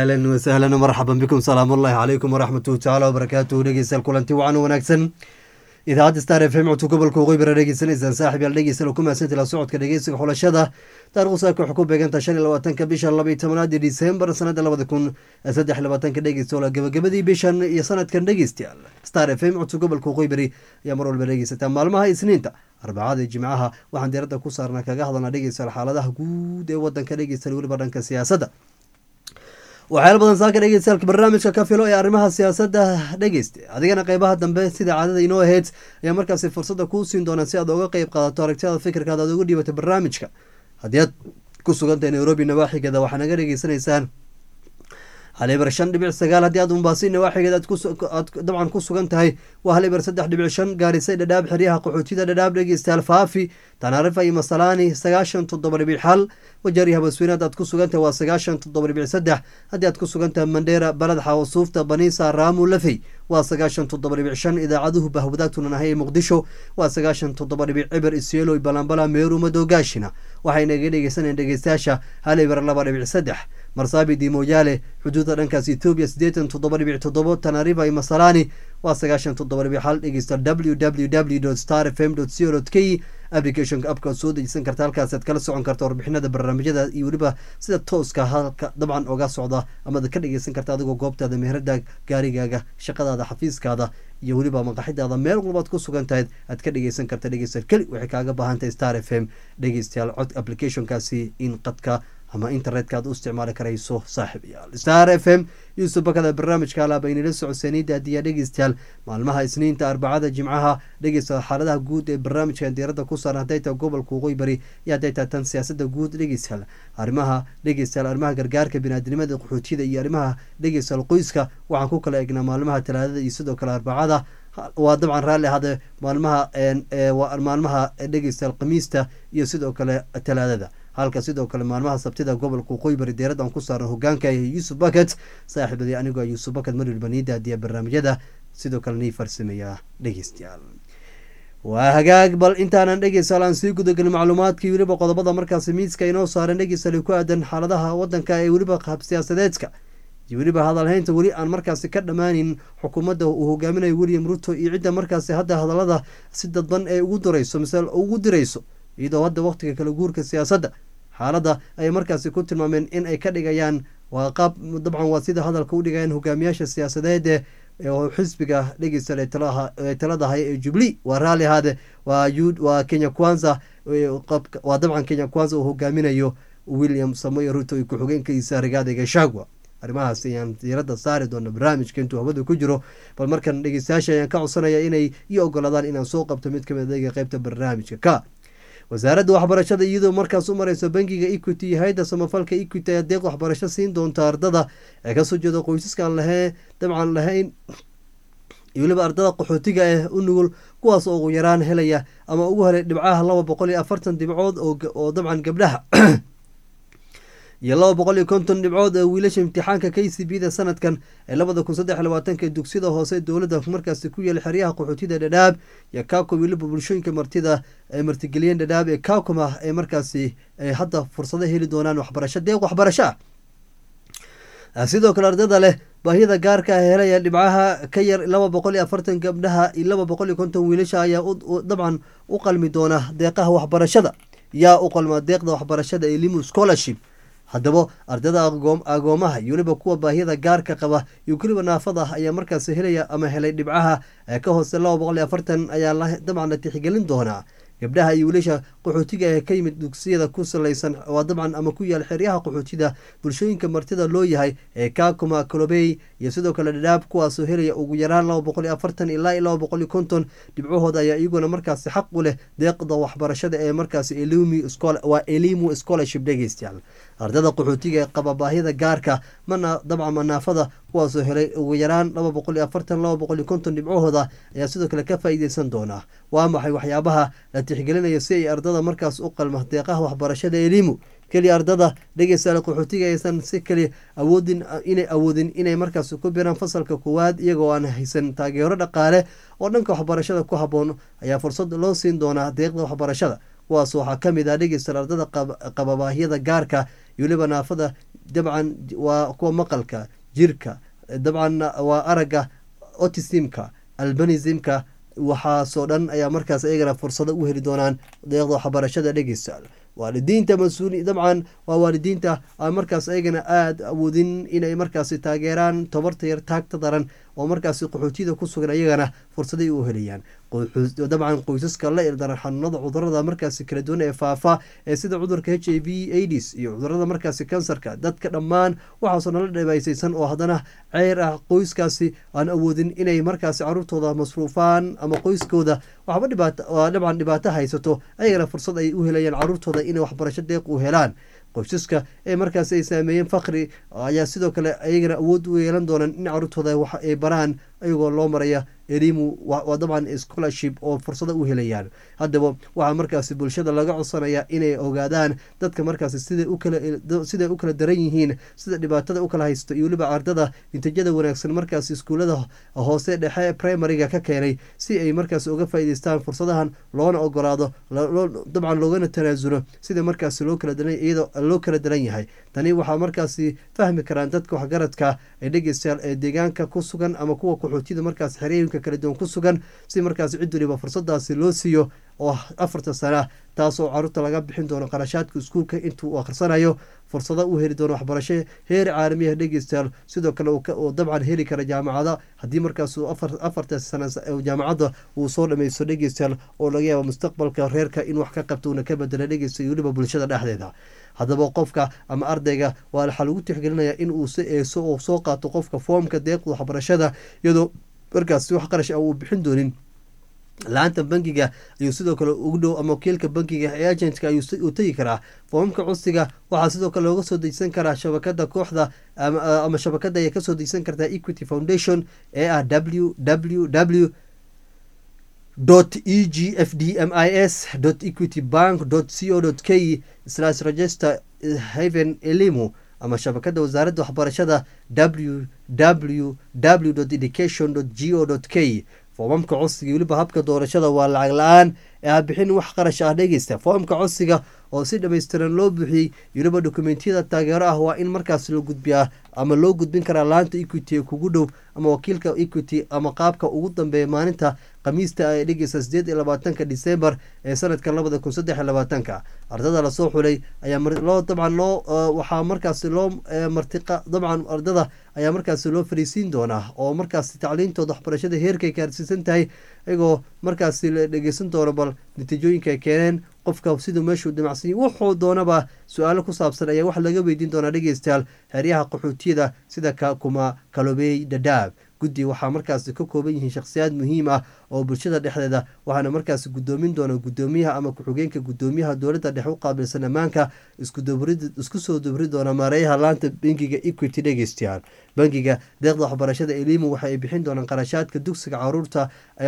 ahlan wasahlan marxaban bikum salaam ullahi calaykum waraxmatuhu tacaala wabarakaatuhu dhegeystayaal kulanti wacan wanaagsan idaacadda star f m codka gobolka waqooyi bara dhegeysanaysaan saaxib yaal dhegeystayaal ku mahadsanti la socodka dhegeysiga xulashada taarikhdu saaka waxay ku beegantaha shan iyo labaatanka bisha laba iyo tobanaad ee disembar sanada labada kun saddex iyo labaatanka dhegeystayaal gabagabadii bishan iyo sanadkan dhegeystayaal star f m codka gobolka waqooyi bari ayaa mar walba dhegeysataa maalmaha isniinta arbacada iyo jimcaha waxaan diiradda ku saarnaa kaga hadalnaa dhegeystayaal xaaladaha guud ee wadanka dhegeystayaal weliba dhanka siyaasadda waxyaala badan saaka dhegeystayaal barnaamijka ka filo ee arrimaha siyaasadda dhegeysta adigana qeybaha dambe sida caadada inoo ahayd ayaa markaasi fursadda kuu siin doonaa si aad oga qeyb qaadato aragtiyada fikirkaada aad uga dhiibato barnaamijka haddii aad ku sugantahay nairobi nawaaxigeeda waxaa naga dhegeysanaysaan halibar shan dhibic sagaal haddii aad umbaasi nawaaxigeed aad dabcan ku sugan tahay waa halibar saddex dhibic shan gaarisay dhadhaab xeryaha qaxootida dhadhaab dhegeystayaal faafi tanaarifa iyo masalaani sagaashan toddoba dhibic xal wajaari habasweynaad aad ku sugantahay waa sagaashan toddoba dhibic saddex haddii aad ku sugantahay mandheera balad xawasuufta baniisa raamu lafey waa sagaashan toddoba dhibic shan idaacaduhu bahwadaagtunan ahay ee muqdisho waa sagaashan toddoba dhibic ciber isyeeloy balambala meeru madoogaashina waxayna iga dhegeysanayeen dhegeystayaasha halibar laba dhibic saddex marsaabidi mooyaale xuduudda dhankaas etoobiya siddeetan toddoba dhibic toddobo tanariva iyo masalani waa sagaashan toddoba dhibic xal dhegeysta w w w star f m co k applicationka abkaad soo dejisan karta halkaasaad kala socon karta warbixinada barnaamijyada iyo weliba sida tooska halka dabcan oga socda amaad ka dhegeysan karta adigoo goobtaada meherada gaarigaaga shaqadaada xafiiskaada iyo weliba maqaxidaada meel walbaad ku sugan tahayd aad ka dhegeysan karta dhegeystayaal keli waxay kaaga baahantahay star f m dhegeystayaal cod applicationkaasi in qadka ama internetka aad u isticmaali karayso saaxib yaal star f m yuusuf bakada barnaamijka alaaba inala socodseeniida adiyaa dhegeystayaal maalmaha isniinta arbacada jimcaha dhegeysta xaaladaha guud ee barnaamijkan diiradda ku saaran hadday tahay gobolka waqooyi bari iyo hadday tahay tan siyaasada guud dhegeystayaal arrimaha dhegeystayaal arrimaha gargaarka binaadinimada qaxootiyada iyo arrimaha dhegeystayaal qoyska waxaan ku kala egnaa maalmaha talaadada iyo sidoo kale arbacada waa dabcan raalli ahade maalmaha maalmaha dhegeystayaal khamiista iyo sidoo kale talaadada halka sidoo kale maalmaha sabtida gobolka waqooyi bari deerad aan ku saaran hogaanka yuusuf baket saaxiibadii anigoo yuusuf baket marwalba nii daadiya barnaamijyada sidoo kale nii farsameeya dhegeystayaal waa hagaag bal intaanan dhegeystayaal aan sii gudagelin macluumaadkii weliba qodobada markaasi miiska inoo saaran dhegeystayaal ku aadan xaaladaha wadanka ee weliba qaab siyaasadeedka iyo weliba hadalhaynta weli aan markaasi ka dhammaanin xukuumadda uu hogaaminayo william ruto iyo cidda markaasi hadda hadalada si dadban ee ugu dirayso mise ugu dirayso iyadoo hadda waqtiga kala guurka siyaasadda xaaladda ayay markaasi ku tilmaameen in ay ka dhigayaan waa qaab dabcan waa sida hadalka u dhigayaan hogaamiyaasha siyaasadeed oo xisbiga dhegeystayaal ee taladahay ee jubli waa raalli ahaade waa kenya kwanza waa dabcan kenya kwanza uu hogaaminayo william samoy ruto iyo ku-xigeenkiisa rigaada gashagwa arrimahaas ayaan diiradda saari doona barnaamijka intuu hawada ku jiro bal markan dhegeystayaasha ayaan ka codsanaya inay ii ogolaadaan inaan soo qabto mid kamid adega qeybta barnaamijka ka wasaaradda waxbarashada iyadoo markaas u mareyso bangiga equity iyo hay-adda samafalka equity ayaa deeq waxbarasho siin doonta ardada ee kasoo jeeda qoysaskaan lahee dabcan lahayn iyo weliba ardada qaxootiga ah u nugul kuwaas oo ugu yaraan helaya ama ugu helay dhibcaha laba boqol iyo afartan dhibcood oo dabcan gabdhaha iyo laba boqol iyo konton dhibcood ee wiilasha imtixaanka k c b da sanadkan ee labada kun saddex labaatanka dugsiyada hoose dowladda markaasi ku yeelay xeryaha qaxootida dhadhaab iyo kaako weliba bulshooyinka martida ay martigeliyeen dhadhaab ee kaakuma ee markaasi ay hadda fursado heli doonaan waxbarasho deeq waxbarasho ah sidoo kale ardada leh baahiyada gaarka ah helaya dhibcaha ka yar laba boqol iyo afartan gabdhaha iyo laba boqol iyo konton wiilasha ayaa dabcan u qalmi doona deeqaha waxbarashada yaa u qalma deeqda waxbarashada ee limu scholarship haddaba ardada agoomaha iyo weliba kuwa baahiyada gaarka qaba iyo weliba naafada ayaa markaasi helaya ama helay dhibcaha ka hoose laba boqol iyo afartan ayaa dabcan la tixgelin doonaa gabdhaha iyo wiilasha qaxootiga ee ka yimid dugsiyada ku salaysan waa dabcan ama ku yaal xeryaha qaxootida bulshooyinka martida loo yahay ee kaakuma kolobey iyo sidoo kale dhadhaab kuwaasoo helaya ugu yaraan laba boqol iyo afartan ilaa iyo laba boqol iyo konton dhibcahooda ayaa iyaguna markaasi xaq u leh deeqda waxbarashada ee markaasi waa elimu scholarship dhegeystayaal ardada qaxootiga ee qaba baahida gaarka mana dabcan manaafada kuwaasoo helay ugu yaraan laba boqol iyo afartan laba boqol iyo konton dhibcahooda ayaa sidoo kale ka faa-iideysan doonaa waa maxay waxyaabaha la tixgelinayo si ay ardada markaas u qalma deeqaha waxbarashada elimu keliya ardada dhegeystayaal qaxootiga aysan si keliya awoodin inay awoodin inay markaas ku biraan fasalka koowaad iyagoo aan haysan taageero dhaqaale oo dhanka waxbarashada ku habboon ayaa fursad loo siin doonaa deeqda waxbarashada kuwaas waxaa ka mid ah dhegeysta ardada qaba baahiyada gaarka iyo weliba naafada dabcan waa kuwa maqalka jirka dabcan waa aragga otisimka albanismka waxaasoo dhan ayaa markaas iyagana fursado u heli doonaan deeqda waxbarashada dhegeystayaal waalidiinta mas-uuli dabcan waa waalidiinta aan markaas ayagana aada awoodin inay markaasi taageeraan tobarta yar taagta daran oo markaasi qaxootiyada ku sugan ayagana fursaday u helayaan dabcan qoysaska la ildaran xanuunada cudurada markaasi kala duwan ee faafa ee sida cudurka h i v aids iyo cudurada markaasi kansarka dadka dhammaan waxaasoo nala dhibaysaysan oo haddana ceyr ah qoyskaasi aan awoodin inay markaasi caruurtooda masruufaan ama qoyskooda waxba dhibaato dabcan dhibaato haysato ayagana fursad ay u helayaan caruurtooda inay waxbarasho deeq u helaan qoysaska ee markaasi ay saameeyeen fakri ayaa sidoo kale ayagana awood u yeelan doonaan in caruurtooda wax ay baraan ayagoo loo maraya elimu waa dabcan scholarship oo fursado u helayaan haddaba waxaa markaasi bulshada laga codsanaya inay ogaadaan dadka markaasi siday ukasiday u kala daran yihiin sida dhibaatada u kala haysto iyo weliba ardada natiijada wanaagsan markaasi iskuullada hoose dhexe primariga ka keenay si ay markaasi uga faa'iideystaan fursadahan loona ogolaado dabcan loogana tanaasulo sida markaasi loo kala daran iyadoo loo kala daran yahay tani waxaa markaasi fahmi karaan dadka waxgaradka ee dhegeystayaal ee deegaanka ku sugan ama kuwa qaxootiyada markaas xerooyinka kala duwan ku sugan si markaasi cid waliba fursadaasi loo siiyo oo afarta sana taasoo caruurta laga bixin doono qarashaadka iskuulka intuu akhrisanayo fursado u heli doono waxbarasho heer caalamiya dhegeystayaal sidoo kale uu dabcan heli kara jaamacada haddii markaas afarta sana jaamacadda uu soo dhameysto dhegeystayaal oo laga yaabo mustaqbalka reerka in wax ka qabto uuna ka bedela dhegeysta iyo weliba bulshada dhexdeeda haddaba qofka ama ardayga waa waxaa lagu tixgelinaya in uu si eeso oo soo qaato qofka foomka deeqda waxbarashada iyadoo markaasi wax qarash ah uu bixin doonin la-aanta bankiga ayuu sidoo kale ugu dhow ama wakiilka bankiga ee agentka ayuu tegi karaa foomamka codsiga waxaa sidoo kale looga soo dejisan karaa shabakada kooxda ama shabakada ayay kasoo dejisan kartaa equity foundation ee ah w w w e g f d m i s equity bank co k slash register haven elimu ama shabakada wasaaradda waxbarashada w w w education go k foomamka codsiga weliba habka doorashada waa lacag la-aan ee ha bixin wax qarash ah dhegeysta foomka codsiga oo si dhammaystiran loo buuxiyey weliba dokumentiyada taageero ah waa in markaas loo gudbiyaa ama loo gudbin karaa laanta equity ee kugu dhow ama wakiilka equity ama qaabka ugu dambeeya maalinta khamiista ee dhegeysta sideed iyo labaatanka disembar ee sanadka labada kun saddex iyo labaatanka ardada lasoo xulay ayaa loo dabcan loo waxaa markaasi loo martiqa dabcan ardada ayaa markaasi loo fariisiin doonaa oo markaasi tacliintooda waxbarashada heerkay gaarsiisan tahay iyagoo markaasi la dhegeysan doono bal natiijooyinka ay keeneen qofka siduu meeshuu damacsan wuxuu doonaba su-aalo ku saabsan ayaa wax laga weydiin doonaa dhegeystayaal xeryaha qaxootiyada sida kakuma kalobey dadaab guddi waxaa markaasi ka kooban yihiin shakhsiyaad muhiim ah oo bulshada dhexdeeda waxaana markaasi gudoomin doona gudoomiyaha ama ku-xigeenka gudoomiyaha dowladda dhexe u qaabilsan ammaanka isku soo dubri doona maareeyaha laanta bangiga equity dhegeystayaal bangiga deeqda waxbarashada elimu waxa ay bixin doonaan qarashaadka dugsiga caruurta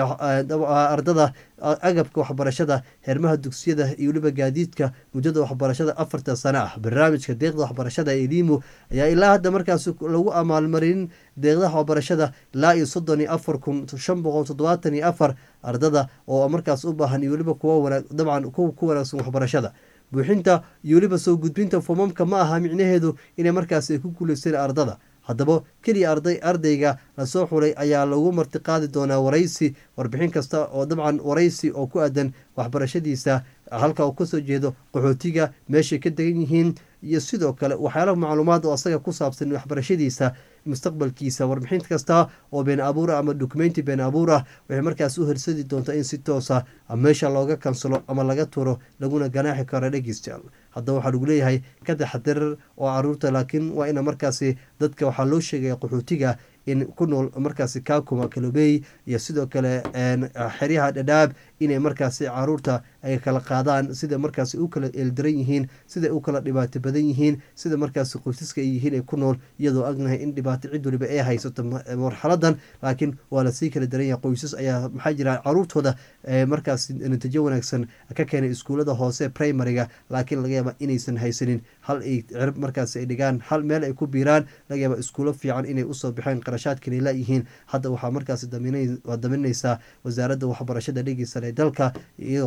ardada agabka waxbarashada xermaha dugsiyada iyo weliba gaadiidka muddada waxbarashada afarta sano ah barnaamijka deeqda waxbarashada elimu ayaa ilaa hadda markaas lagu amaalmarin deeqdaha waxbarashada ilaa iyo soddon iyo afar kun shan boqol toddobaatan iyo afar ardada oo markaas u baahan iyo weliba kuwa dabcan kuwa ku wanaagsan waxbarashada buuxinta iyo weliba soo gudbinta foomamka ma aha micnaheedu inay markaas ay ku guuleysteen ardada haddaba keliya arday ardayga lasoo xulay ayaa lagu martiqaadi doonaa waraysi warbixin kasta oo dabcan waraysi oo ku aadan waxbarashadiisa halka uu kasoo jeedo qaxootiga meeshay ka degan yihiin iyo sidoo kale waxyaalaha macluumaad oo asaga ku saabsan waxbarashadiisa mustaqbalkiisa warbixin kasta oo been abuur ah ama dokumenti been abuur ah waxay markaas u hersadi doontaa in si toosa meesha looga kansalo ama laga turo laguna ganaaxi karo dhegeystayaal haddaba waxaa lagu leeyahay ka taxadirar oo caruurta laakiin waa ina markaasi dadka waxaa loo sheegaya qaxootiga in ku nool markaasi kakuma kalobey iyo sidoo kale xeryaha dhadhaab inay markaasi caruurta ay kala qaadaan sida markaasi u kala eeldaran yihiin sida u kala dhibaato badan yihiin sida markaasi qoysaska ay yihiin ay ku nool iyadoo agnahay in dhibaato cid waliba ay haysato marxaladan laakiin waa lasii kala daran yahay qoysas ayaa maxaa jira caruurtooda markaasi natiijo wanaagsan ka keenay iskuullada hoose primariga laakiin laga yaaba inaysan haysanin hal ay cirib markaasi ay dhigaan hal meel ay ku biiraan laga yaaba iskuulo fiican inay usoo baxeen qarashaadkan ay laayihiin hadda waxaa markaasi daminaysaa wasaaradda waxbarashada dhegeysan ee dalka iyadoo markaas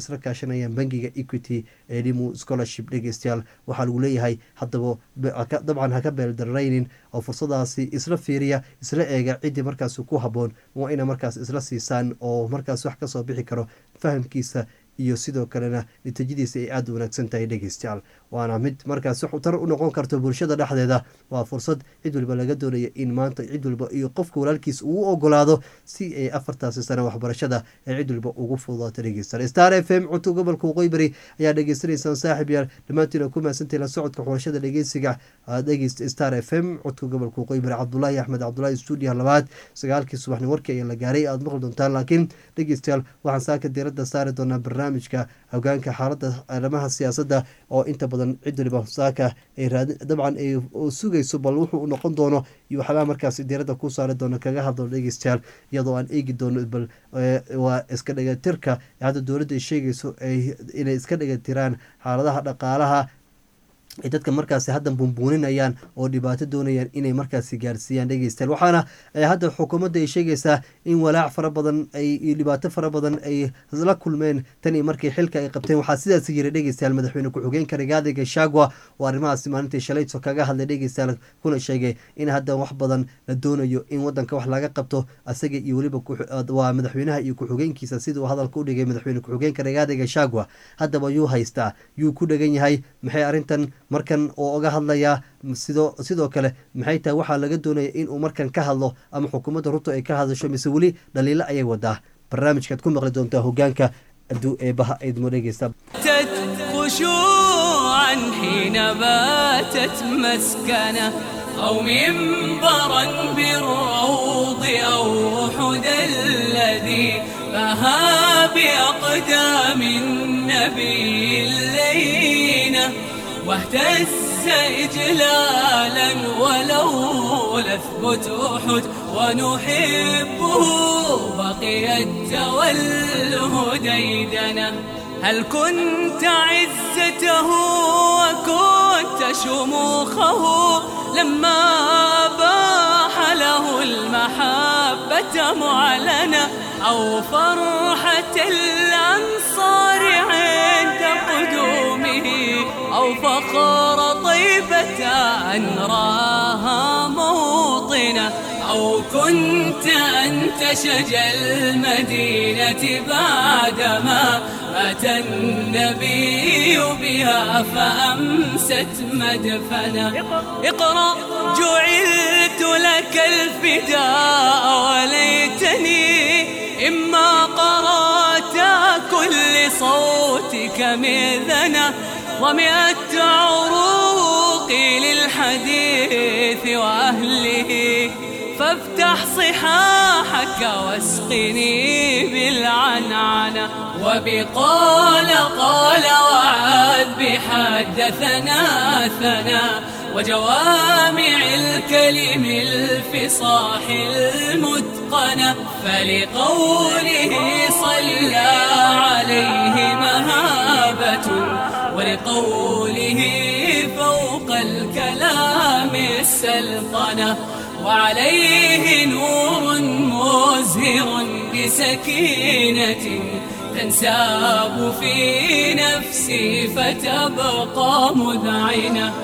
isla kaashanayaan bangiga equity ee limu scholarship dhegeystayaal waxaa lagu leeyahay haddaba dabcan haka beeldarraynin oo fursadaasi isla fiiriya isla eega ciddii markaas ku habboon waa ina markaas isla siisaan oo markaas wax kasoo bixi karo fahamkiisa iyo sidoo kalena natiijadiisa ay aada u wanaagsan tahay dhegeystayaal waana mid markaas wax tar u noqon karto bulshada dhexdeeda waa fursad cid waliba laga doonaya in maanta cid waliba iyo qofka walaalkiis uu ogolaado si ay afartaasi sano waxbarashada ee cid waliba ugu fududaato dhegeystayaal star f m cunto gobolka waqooyi bari ayaa dhegeysanaysaan saaxib yaal dhammaantiin ku mahadsantahay la socodka xulashada dhegeysiga dhegeysta star f m codka gobolka waqooyi bari cabdulaahi axmed cabdulaahi stuudiyaha labaad sagaalkii subaxni warkii ayaa la gaaray aada maqli doontaan laakiin dhegeystayaal waxaan saaka diiradda saari doonaa barnaamijka hogaanka xaalada arrimaha siyaasadda oo inta badan cid waliba saaka ay raadi dabcan ay sugayso bal wuxuu noqon doono iyo waxyaalaha markaas diiradda ku saari doono kaga hadlo dhegeystayaal iyadoo aan eegi doono bal waa iska dhagatirka hadda dowladda ay sheegayso inay iska dhagatiraan xaaladaha dhaqaalaha ay dadka markaasi hadda bumbuuninayaan oo dhibaato doonayaan inay markaasi gaarsiiyaan dhegeystayaal waxaana hadda xukuumadda ay sheegaysaa in walaac fara badan ay dhibaato fara badan ay la kulmeen tan iyo markii xilka ay qabteen waxaa sidaas yiri dhegeystayaal madaxweyne ku-xigeenka rigaadi gashagwa oo arrimahaasi maalintii shalayto kaga hadlay dhegeystayaal kuna sheegay in hadda wax badan la doonayo in wadanka wax laga qabto asaga iyo weliba waa madaxweynaha iyo ku-xigeenkiisa siduu hadalka u dhigay madaxweyne ku-xigeenka rigaadi gashagwa haddaba yuu haystaa yuu ku dhegan yahay maxay arrintan markan oo oga hadlayaa sidoo sidoo kale maxay tahay waxaa laga doonaya inuu markan ka hadlo ama xukuumadda ruto ay ka hadasho mise weli dhaliilo ayay wadaa barnaamijkaad ku maqli doontaa hogaanka aduu eebaha aydmo dhegeysta خشوعا حين باتت مسكنه أو منبرا بالروض أو حدى الذي بها بأقدام النبي اللينة واهتز إجلالا ولو لثبت أحد ونحبه بقي التوله ديدنا هل كنت عزته وكنت شموخه لما باح له المحبة معلنة أو فرحة الأنصار عند قدومه أو فخر طيبة أن راها موطنة أو كنت أنت شجى المدينة بعدما مات النبي بها فأمست مدفنا اقرأ جعلت لك الفداء وليتني إما قرأت كل صوتك مئذنة ومئة عروقي للحديث وأهله فافتح صحاحك واسقني بالعنعنة وبقال قال وعاد بحدثنا ثنا وجوامع الكلم الفصاح المتقنة فلقوله صلى عليه مهابة ولقوله فوق الكلام السلطنة وعليه نور مزهر بسكينة تنساب في نفسي فتبقى مذعنة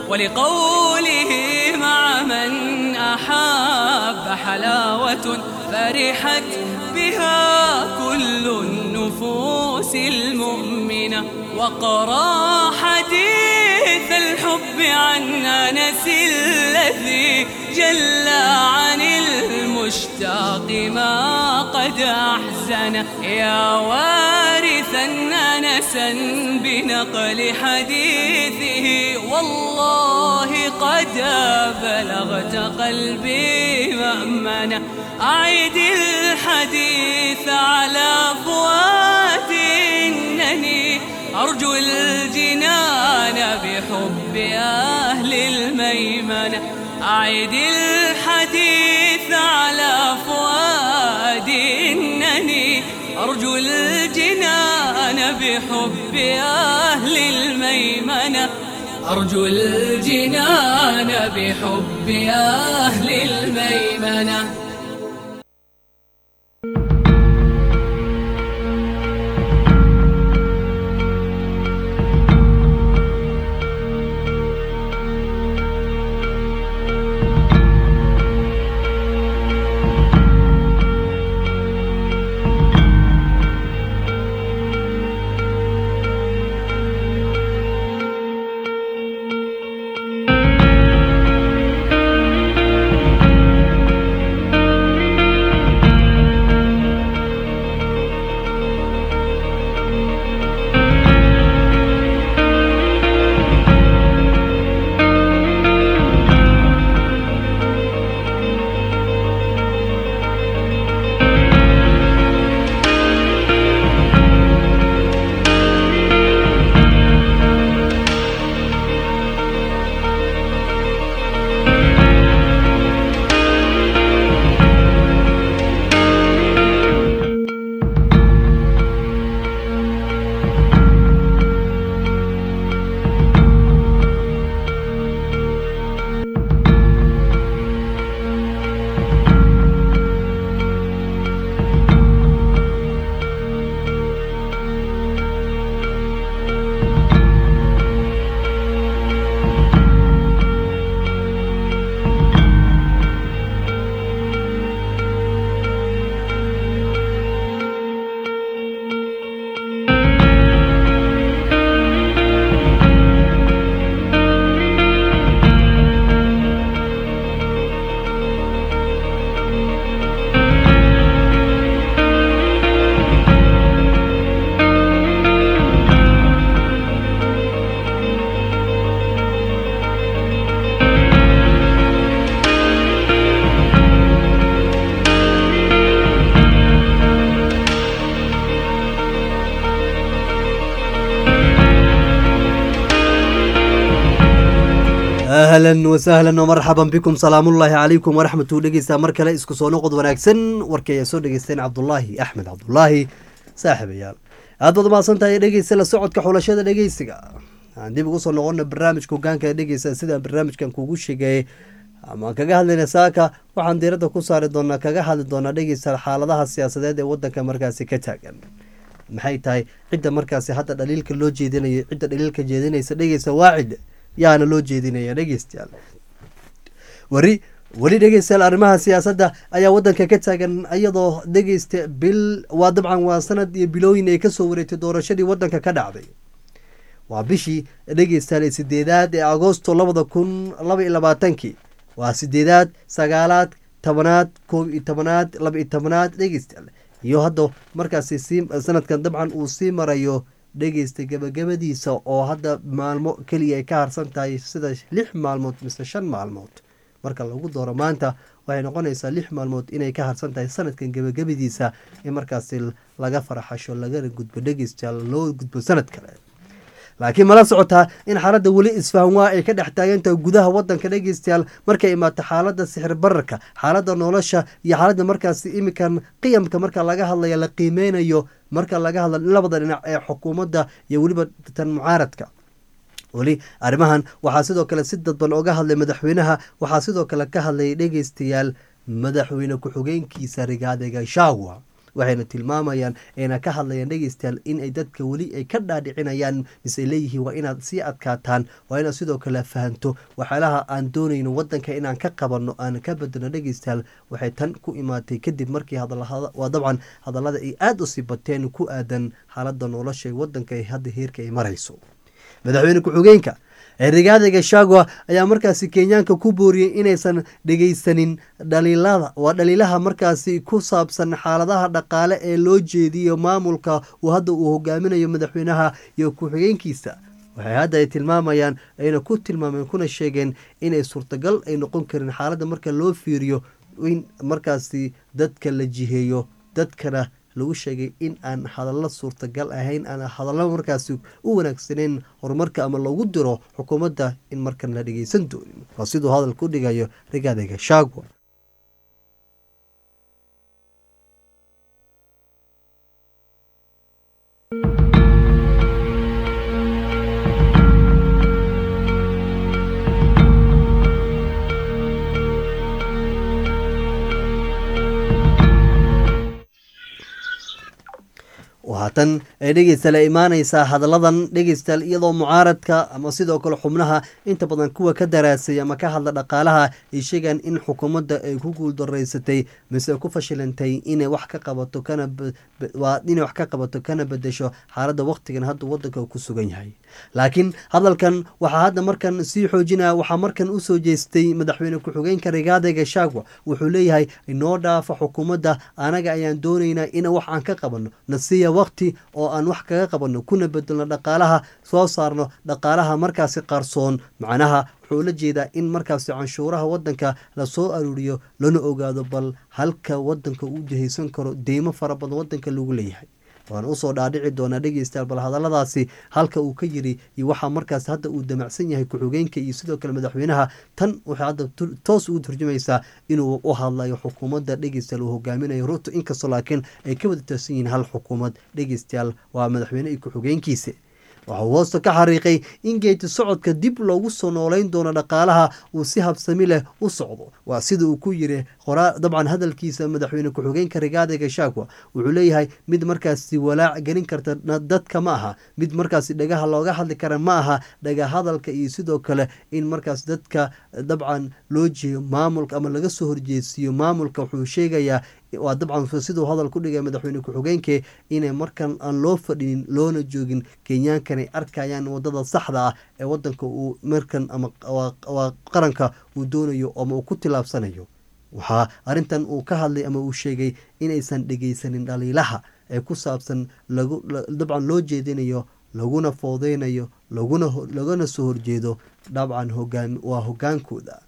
ولقوله مع من أحاب حلاوة فرحت بها كل النفوس المؤمنة وقرا حديث الحب عن أنس الذي جل عن المشتاق ما قد أحزن يا وارثا أنسا بنقل حديثه والله قد بلغت قلبي مأمنة أعد الحديث على فؤادي إنني أرجو الجنان بحب أهل الميمنة أعد الحديث على فؤادي إنني أرجو الجنان بحب أهل الميمنة أرجو الجنان بحب أهل الميمنة ahlan wasahlan wmarxaban bikum salaamullaahi calaykum waraxmatu dhegeysta mar kale isku soo noqod wanaagsan warkii ayaa soo dhegeysteen cabdulaahi axmed cabdulaahi saaxiibayaal aad baad umahadsantahay dhegeysta la socodka xulashada dhegeysiga aan dib ugu soo noqona barnaamijka hogaanka dhegeysta sidaan barnaamijkan kugu sheegayay ama kaga hadlayna saaka waxaan diiradda ku saari doonaa kaga hadli doonaa dhegeysta xaaladaha siyaasadeed ee wadanka markaasi ka taagan maxay tahay cidda markaasi hadda dhaliilka loo jeedinayo cidda dhaliilka jeedinaysa dhegeysta waacid yaana loo jeedinaya dhegeystayaal wari weli dhegeystayaal arrimaha siyaasadda ayaa wadanka ka taagan iyadoo dhegeysta bil waa dabcan waa sanad iyo bilooyin ay kasoo wareegtay doorashadii wadanka ka dhacday waa bishii dhegeystayaal sideedaad ee agoosto labada kun laba iyo labaatankii waa sideedaad sagaalaad tobanaad koob iyo tobanaad laba iyo tobanaad dhegeystayaal iyo hadda markaasi sii sanadkan dabcan uu sii marayo dhegeysta gabagabadiisa oo hadda maalmo keliya ay ka harsan tahay sida lix maalmood mise shan maalmood marka lagu dooro maanta waxay noqonaysaa lix maalmood inay ka harsan tahay sanadkan gabagabadiisa in markaasi laga faraxasho lagana gudbo dhegeystayaal loo gudbo sanad kale laakiin mala socotaa in xaaladda weli isfahan waa ay ka dhex taagantahay gudaha wadanka dhegeystayaal markay imaato xaaladda sixir bararka xaaladda nolosha iyo xaaladda markaasi imikan qiyamka marka laga hadlaya la qiimeynayo marka laga hadla labada dhinac ee xukuumadda iyo weliba tan mucaaradka weli arrimahan waxaa sidoo kale si dadban oga hadlay madaxweynaha waxaa sidoo kale ka hadlayay dhegeystayaal madaxweyne ku-xigeenkiisa rigaade gashaawa waxayna tilmaamayaan ayna ka hadlayaan dhegeystayaal in ay dadka weli ay ka dhaadhicinayaan mise ay leeyihiin waa inaad sii adkaataan waa inaad sidoo kale fahanto waxyaalaha aan doonayno wadanka inaan ka qabanno aan ka bedelno dhegeystayaal waxay tan ku imaatay kadib markii waa dabcan hadallada ay aada u sii bateen ku aadan xaaladda nolosha wadanka ee hadda heerka ay marayso madaxweyne ku-xigeenka rigaada gashagwa ayaa markaasi kenyaanka ku booriyey inaysan dhegeysanin dhaliilada waa dhaliilaha markaasi ku saabsan xaaladaha dhaqaale ee loo jeediyo maamulka uu hadda uu hogaaminayo madaxweynaha iyo ku-xigeenkiisa waxay hadda ay tilmaamayaan ayna ku tilmaameen kuna sheegeen inay suurtagal ay noqon karin xaaladda marka loo fiiriyo in markaasi dadka la jiheeyo dadkana lagu sheegay in aan hadallo suurtagal ahayn aan hadallo markaasi u wanaagsaneyn horumarka ama lagu diro xukuumadda in markan la dhegeysan doonin waa siduu hadalka u dhigayo rigaade gashagwa haatan ay dhegeysta la imaaneysaa hadalladan dhegeystayaal iyadoo mucaaradka ama sidoo kale xubnaha inta badan kuwa ka daraasay ama ka hadla dhaqaalaha ay sheegaan in xukuumadda ay ku guuldareysatay mise ku fashilantay inay wax ka qabato kana inay wax ka qabato kana bedesho xaaladda waqtigan hadda wadanka ku sugan yahay laakiin hadalkan waxaa hadda markan sii xoojinaya waxaa markan usoo jeestay madaxweyne ku-xigeenka rigaade gashagwa wuxuu leeyahay inoo dhaafa xukuumadda anaga ayaan doonaynaa in wax aan ka qabano nasiya waqti oo aan wax kaga qabanno kuna bedelno dhaqaalaha soo saarno dhaqaalaha markaasi qarsoon macnaha wuxuu la jeedaa in markaasi canshuuraha wadanka lasoo aruuriyo lana ogaado bal halka wadanka uu jihaysan karo deymo fara badan wadanka lagu leeyahay waan usoo dhaadhici doonaa dhegeystayaal bal hadalladaasi halka uu ka yiri iyo waxaa markaas hadda uu damacsan yahay ku-xigeenka iyo sidoo kale madaxweynaha tan waxay hadda toos ugu turjumaysaa inuu u hadlayo xukuumadda dhegeystayaal uu hogaaminayo ruto inkastoo laakiin ay ka wada taasan yihiin hal xukuumad dhegeystayaal waa madaxweyne iyo ku-xigeenkiisa waxauu hoosta ka xariiqay in geeti socodka dib loogu soo nooleyn doono dhaqaalaha uu si habsami leh u socdo waa sida uu ku yiri qoraa dabcan hadalkiisa madaxweyne ku-xigeenka rigaade gashagwa wuxuu leeyahay mid markaasi walaac gelin karta dadka ma aha mid markaasi dhagaha looga hadli kara ma aha dhaga hadalka iyo sidoo kale in markaas dadka dabcan loo jeeyo maamulka ama laga soo horjeesiyo maamulka wuxuu sheegayaa waa dabcan siduu hadal ku dhigay madaxweyne ku-xigeenke inay markan aan loo fadhinin loona joogin kenyaankanay arkayaan wadada saxda ah ee wadanka uu markan ama waa qaranka uu doonayo ama uu ku tilaabsanayo waxaa arrintan uu ka hadlay ama uu sheegay inaysan dhegeysanin dhaliilaha ee ku saabsan dabcan loo jeedinayo laguna foodeynayo laguna lagana soo horjeedo dabcan hogaan waa hogaankooda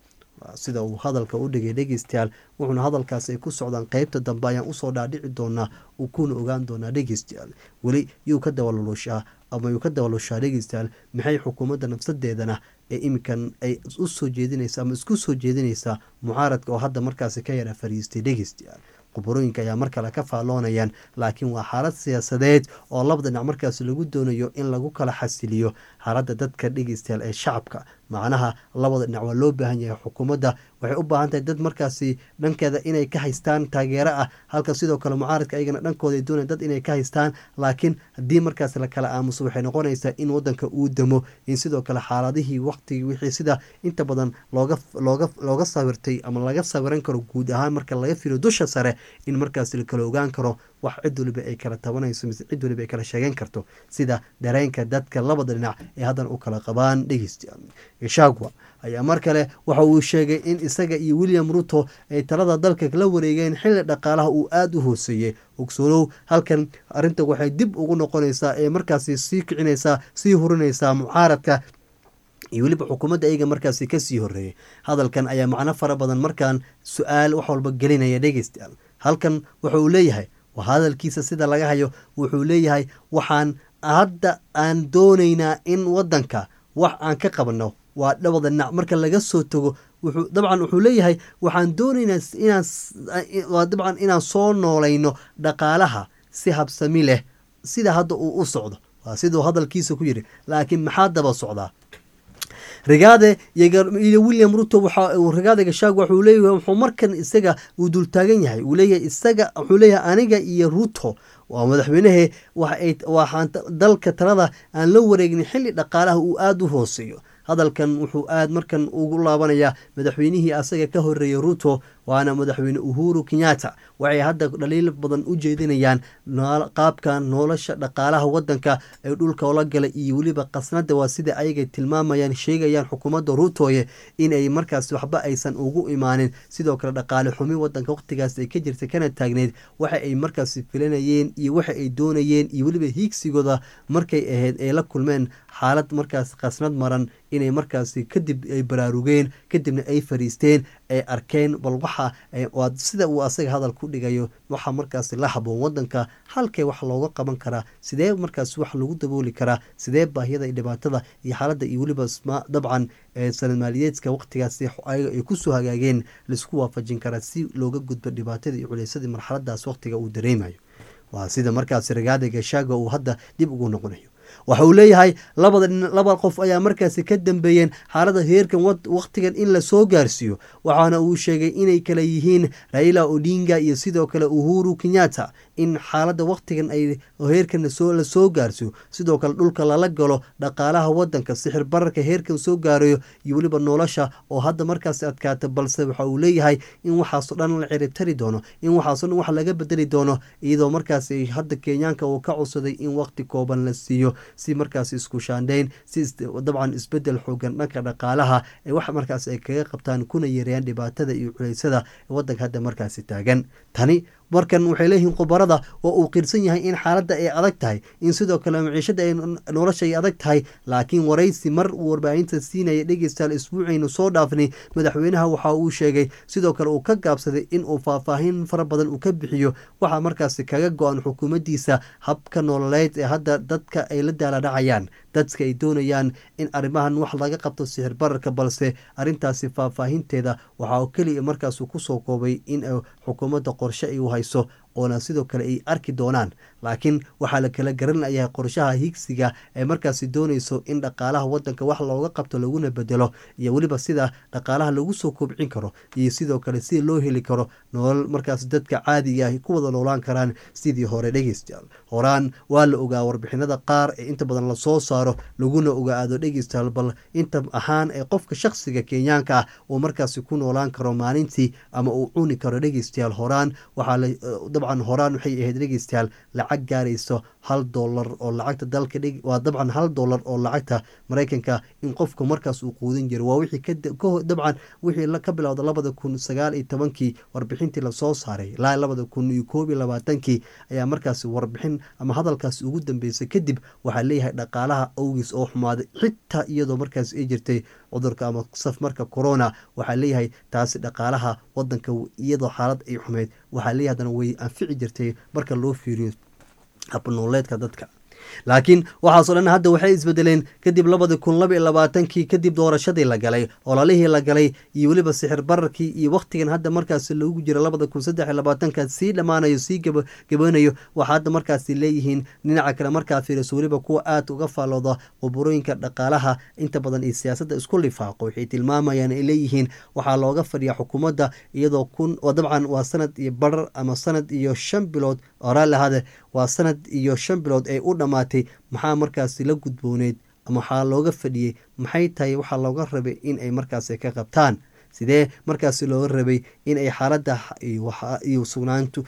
sida uu hadalka u dhigay dhegeystayaal wuxuuna hadalkaas ay ku socdaan qeybta dambe ayaan usoo dhaadhici doonaa uu kuna ogaan doonaa dhegeystayaal weli yuu ka dabalulushaa ama yuu ka dabalushaa dhegeystayaal maxay xukuumadda nafsadeedana ee iminkan ay usoo jeedinaysa ama isku soo jeedinaysaa mucaaradka oo hadda markaasi ka yara fariistay dhegeystayaal khubarooyinka ayaa mar kale ka faalloonayaan laakiin waa xaalad siyaasadeed oo laba dhinac markaasi lagu doonayo in lagu kala xasiliyo xaaladda dadka dhegeystayaal ee shacabka macnaha labada dhinac waa loo baahan yahay xukuumadda waxay u baahan tahay dad markaasi dhankeeda inay ka haystaan taageero ah halka sidoo kale mucaaradka ayagana dhankooda ay doonayaan dad inay ka haystaan laakiin haddii markaasi la kala aamuso waxay noqonaysaa in wadanka uu damo in sidoo kale xaaladihii waqtigii wixii sida inta badan looga looga looga sawirtay ama laga sawiran karo guud ahaan marka laga firiyo dusha sare in markaasi la kala ogaan karo wax cid waliba ay kala tabanayso mise cid waliba ay kala sheegan karto sida dareenka dadka labada dhinac ee haddana u kala qabaan dhegeysta gashagwa ayaa mar kale waxa uu sheegay in isaga iyo william ruto ay talada dalka la wareegeen xilli dhaqaalaha uu aada u hooseeyey ogsolow halkan arrinta waxay dib ugu noqonaysaa ee markaasi sii kicinaysaa sii hurinaysaa mucaaradka iyo weliba xukuumadda ayaga markaasi kasii horeeyay hadalkan ayaa macno fara badan markaan su-aal wax walba gelinaya dhegeystayaal halkan waxa uu leeyahay waa hadalkiisa sida laga hayo wuxuu leeyahay waxaan hadda aan doonaynaa in wadanka wax aan ka qabno waa dhabada dhinac marka laga soo tago wuxuu dabcan wuxuu leeyahay waxaan doonaynaa inaan waa dabcan inaan soo noolayno dhaqaalaha si habsami leh sida hadda uu u socdo waa siduu hadalkiisa ku yidhi laakiin maxaa daba socdaa rigaade iyo william ruto waxa rigaade gashaag waxuu leeyahay wuxuu markan isaga uu dultaagan yahay uu leeyahay isaga wuxuu leeyahay aniga iyo ruto waa madaxweynehe waxaan dalka talada aan la wareegnin xilli dhaqaalaha uu aada u hooseeyo hadalkan wuxuu aada markan ugu laabanayaa madaxweynihii asaga ka horeeyay ruto waana madaxweyne uhuru kenyatta waxay hadda dhaliil badan u jeedinayaan qaabka nolosha dhaqaalaha wadanka ee dhulka ola gala iyo weliba qasnada waa sida ayaga tilmaamayaan sheegayaan xukuumadda ruutoye inay markaas waxba aysan ugu imaanin sidoo kale dhaqaale xumi wadanka waqtigaas ay ka jirtay kana taagneyd waxa ay markaas filanayeen iyo waxa ay doonayeen iyo weliba hiigsigooda markay ahayd ay la kulmeen xaalad markaas qasnad maran inay markaasi kadib ay baraarugeen kadibna ay fariisteen ay arkeen bal waxa sida uu asaga hadal ku dhigayo waxa markaasi la haboon wadanka halkee wax looga qaban karaa sidee markaas wax lagu dabooli karaa sidee baahiyada iyo dhibaatada iyo xaaladda iyo weliba dabcan sanad maaliyeedka waqtigaasi ayaga ay kusoo hagaageen laisku waafajin karaa si looga gudbo dhibaatada iyo culeysadii marxaladaas waqtiga uu dareemayo waa sida markaasi ragaada gashaaga uu hadda dib ugu noqonayo waxa uu leeyahay labada laba qof ayaa markaasi ka dambeeyeen xaalada heerkan waqtigan in lasoo gaarsiiyo waxaana uu sheegay inay kala yihiin raila odinga iyo sidoo kale uhuru kenyatta in xaalada waqtigan ay heerkan lasoo gaarsiiyo sidoo kale dhulka lala galo dhaqaalaha wadanka sixir bararka heerkan soo gaarayo iyo weliba nolosha oo hadda markaasi adkaata balse waxa uu leeyahay in waxaasoo dhan la ciribtari doono in waxaasoo dhan wax laga bedeli doono iyadoo markaasi hadda kenyaanka uu ka codsaday in waqti kooban la siiyo si markaas isku shaandhayn si dabcan isbedel xoogan dhanka dhaqaalaha ee wax markaas ay kaga qabtaan kuna yareeyaan dhibaatada iyo culeysada wadanka hadda markaasi taagan tani markan waxay leeyihiin khubarada oo uu qirsan yahay in xaaladda ay adag tahay in sidoo kale maciishada ay nolosha ay adag tahay laakiin waraysi mar uu warbaahinta siinaya dhegeystayaal isbuucaynu soo dhaafnay madaxweynaha waxa uu sheegay sidoo kale uu ka gaabsaday in uu faahfaahin fara badan uu ka bixiyo waxaa markaasi kaga go-an xukuumaddiisa habka nololeed ee hadda dadka ay la daaladhacayaan dadka ay doonayaan in arrimahan wax laga qabto sixir bararka balse arrintaasi faahfaahinteeda waxaa keliya markaasuu kusoo koobay in xukuumadda qorshe ay u hayso oona sidoo kale ay arki doonaan laakiin waxaa la kala garanlayahay qorshaha higsiga ee markaasi doonayso in dhaqaalaha wadanka wax looga qabto laguna bedelo iyo weliba sida dhaqaalaha lagu soo kobcin karo iyo sidoo kale sida loo heli karo nolol markaas dadka caadiga ah ku wada noolaan karaan sidii hore dhegeystayaal horaan waa la ogaa warbixinada qaar ee inta badan lasoo saaro laguna ogaado dhegeystayaal bal inta ahaan ee qofka shakhsiga kenyaanka ah uu markaasi ku noolaan karo maalintii ama uu cuni karo dhegeystayaal horaan waxaa dabcan horaan waxay ahayd dhegeystayaal lacag gaarayso hal dolar oo lacagta dalka dhig waa dabcan hal dolar oo lacagta maraykanka in qofku markaas uu quudin jiro waa wixii dabcan wixii ka bilowda labada kun sagaal iyo tobankii warbixintii lasoo saaray ilaa labada kun iyo koob iyo labaatankii ayaa markaasi warbixin ama hadalkaasi ugu dambeysay kadib waxaa leeyahay dhaqaalaha awgiis oo xumaaday xitaa iyadoo markaas ay jirtay cudurka ama safmarka corona waxaa leeyahay taasi dhaqaalaha wadanka iyadoo xaalad ay xumeyd waxaa leeyahay hadana way anfici jirtay marka loo fiiriyo habnooleedka dadka laakiin waxaasoo dhan hadda waxay isbedeleen kadib labadi kun laba iyo labaatankii kadib doorashadii la galay ololihii la galay iyo weliba sixir bararkii iyo wakhtigan hadda markaas lagu jira labada kun saddex iyo labaatanka sii dhammaanayo sii gabanayo waxaa hadda markaasi leeyihiin dhinaca kale markaa fiiriso weliba kuwa aada uga faallooda quburooyinka dhaqaalaha inta badan iyo siyaasadda isku lifaaqo waxay tilmaamayaan ay leeyihiin waxaa looga fadhiyaa xukuumadda iyadoo kun dabcan waa sanad iyo barar ama sanad iyo shan bilood oraal ahaade waa sanad iyo shan bilood ay u dhammaatay maxaa markaasi la gudbooneyd ama waxaa looga fadhiyey maxay tahay waxaa looga rabay in ay markaasi ka qabtaan sidee markaasi looga rabay in ay xaalada iyo sugnaantu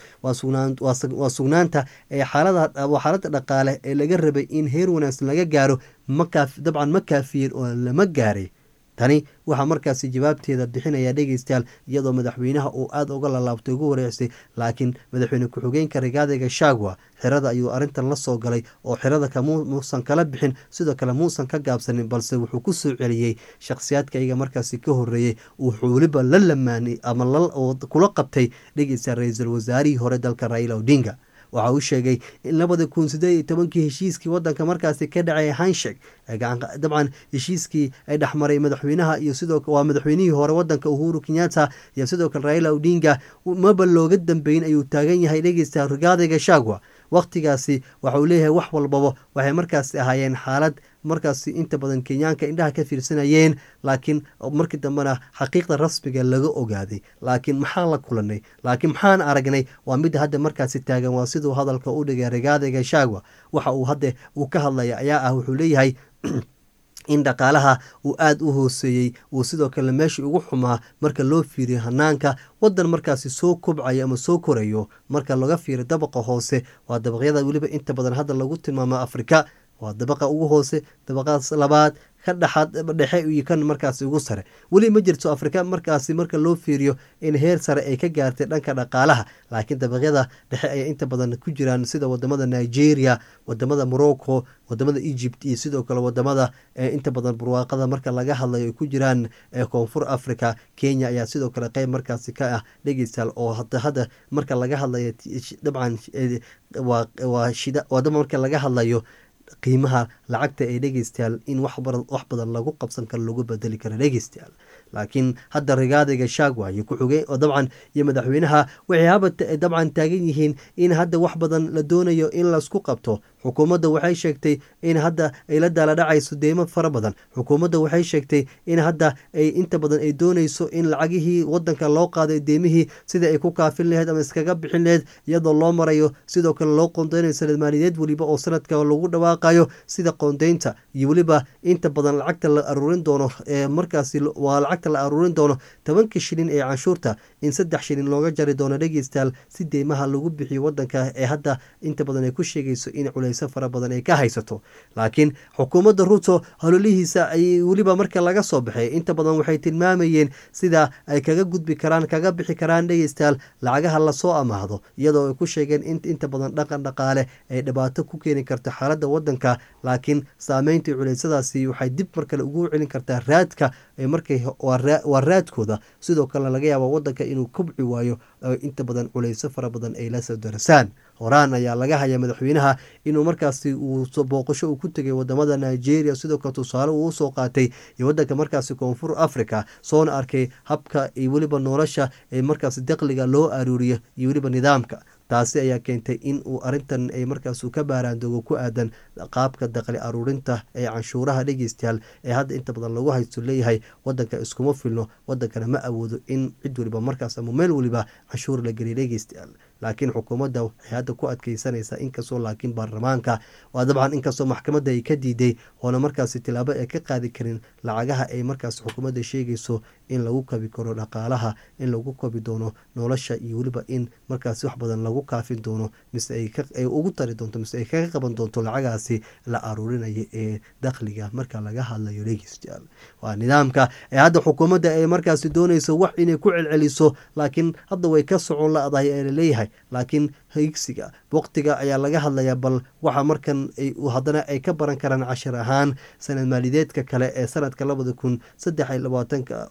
waa sugnaanta ee xaalada waa xaalada dhaqaale ee laga rabay in heer wanaagsan laga gaaro makaa dabcan ma kaafiyeen oo lama gaaray tani waxaa markaasi jawaabteeda bixinaya dhegeystayaal iyadoo madaxweynaha uu aada uga lalaabtay ugu wareecsay laakiin madaxweyne ku-xigeenka rigaadiga shagwa xerada ayuu arrintan la soo galay oo xerada kamuusan kala bixin sidoo kale muusan ka gaabsanin balse wuxuu ku soo celiyey shakhsiyaadka iyaga markaasi ka horreeyey wuxuu weliba la lamaanay ama kula qabtay dhegeystayaal ra-iisul wasaarihii hore dalka raila odinga waxa uu sheegay in labada kun sideed iyo tobankii heshiiskii wadanka markaasi ka dhacay hanshek dabcan heshiiskii ay dhexmaray madaxweynaha iyo sidoo waa madaxweynihii hore wadanka uhuru kenyatta iyo sidoo kale raila odinga maba looga dambeyn ayuu taagan yahay dhegeysta rigaadiga shagwa wakhtigaasi waxa uu leeyahay wax walbaba waxay markaasi ahaayeen xaalad markaasi inta badan kenyaanka indhaha ka fiirsanayeen laakiin markii dambena xaqiiqda rasmiga laga ogaaday laakiin maxaan la kulanay laakiin maxaan aragnay waa midda hadda markaasi taagan waa siduu hadalka u dhigay rigaadiga shagwa waxa uu hadda uu ka hadlaya ayaa ah wuxuu leeyahay in dhaqaalaha uu aada u hooseeyey uu sidoo kale meeshii ugu xumaa marka loo fiiriyo hanaanka wadan markaasi soo kobcayo ama soo korayo marka laga fiiriyo dabaqa hoose waa dabaqyada weliba inta badan hadda lagu tilmaamo afrika waa dabaqa ugu hoose dabaqaas labaad ka dhexaad dhexe iyo kan markaasi ugu sare weli ma jirto afrika markaasi marka loo fiiriyo in heer sare ay ka gaartay dhanka dhaqaalaha laakiin dabaqyada dhexe ay inta badan ku jiraan sida wadamada nigeria wadamada morocco wadamada egypt iyo sidoo kale wadamada inta badan barwaaqada marka laga hadlayo ay ku jiraan koonfur africa kenya ayaa sidoo kale qeyb markaasi ka ah dhegeystaal oo hada hadda marka laga hadlayo dabcan waa daba marka laga hadlayo qiimaha lacagta ee dhegeystayaal in wax badan lagu qabsan karo lagu bedeli karo dhegeystayaal laakiin hadda rigaadiga shagwa iyo ku-xigeen oo dabcan iyo madaxweynaha waxay haba dabcan taagan yihiin in hadda wax badan la doonayo in laisku qabto xukuumadda waxay sheegtay in hadda ay la daala dhacayso deymo fara badan xukuumadda waxay sheegtay in hadda ay inta badan ay dooneyso in lacagihii wadanka loo qaaday deymihii sida ay ku kaafin laheyd ama iskaga bixin laheyd iyadoo loo marayo sidoo kale loo qoondeynayo sanad maaliyadeed weliba oo sanadka lagu dhawaaqayo sida qoondeynta iyo weliba inta badan lacagta la aruurin doono ee markaasi waa lacagta la aruurin doono tobanka shilin ee canshuurta in saddex shilin looga jari doono dhegeystayaal si deymaha lagu bixiyo wadanka ee hadda inta badan ay ku sheegayso in culayso fara badan ay ka haysato laakiin xukuumadda ruto hololihiisa ay weliba marka laga soo baxay inta badan waxay tilmaamayeen sida ay kaga gudbi karaan kaga bixi karaan dhegeystayaal lacagaha lasoo amaahdo iyadoo ay ku sheegeen in inta badan dhaqan dhaqaale ay dhibaato ku keeni karto xaaladda wadanka laakiin saameyntii culaysadaasi waxay dib mar kale ugu celin kartaa raadka markay waa raadkooda sidoo kalena laga yaaba wadanka inuu kobci waayo inta badan culayso fara badan ay lasoo darasaan horaan ayaa laga haya madaxweynaha inuu markaasi uu booqasho uu ku tegay wadamada nigeria sidoo kale tusaale uu usoo qaatay iyo wadanka markaasi koonfur africa soona arkay habka iyo weliba nolosha ee markaasi daqliga loo aruuriyo iyo weliba nidaamka taasi ayaa keentay in uu arintan ay markaas ka baaraandoogo ku aadan qaabka daqli aruurinta ee canshuuraha dhegeystayaal ee hadda inta badan lagu haysto leeyahay wadanka iskuma filno wadankana ma awoodo in cid weliba markaas ama meel weliba canshuur la geliya dhegeystayaal laakiin xukuumadda waxay hadda ku adkeysanaysaa inkastoo laakiin baarlamaanka waa dabcan inkastoo maxkamadda ay ka diiday oona markaasi tilaabo ay ka qaadi karin lacagaha ay markaas xukuumadda sheegayso in lagu kabi karo dhaqaalaha in lagu kabi doono nolosha iyo weliba in markaasi wax badan lagu kaafin doono mise ay ugu tari doonto mise ay kaga qaban doonto lacagaasi la aruurinayo ee dakhliga marka laga hadlayo dhegeystayaal waa nidaamka ee hadda xukuumadda ay markaasi doonayso wax inay ku celceliso laakiin hadda way ka socon la-dahay ee laleeyahay laakiin higsiga waqtiga ayaa laga hadlayaa bal waxa markan haddana ay ka baran karaan cashir ahaan sanad maalideedka kale ee sanadka labada kun saddex iyo labaatanka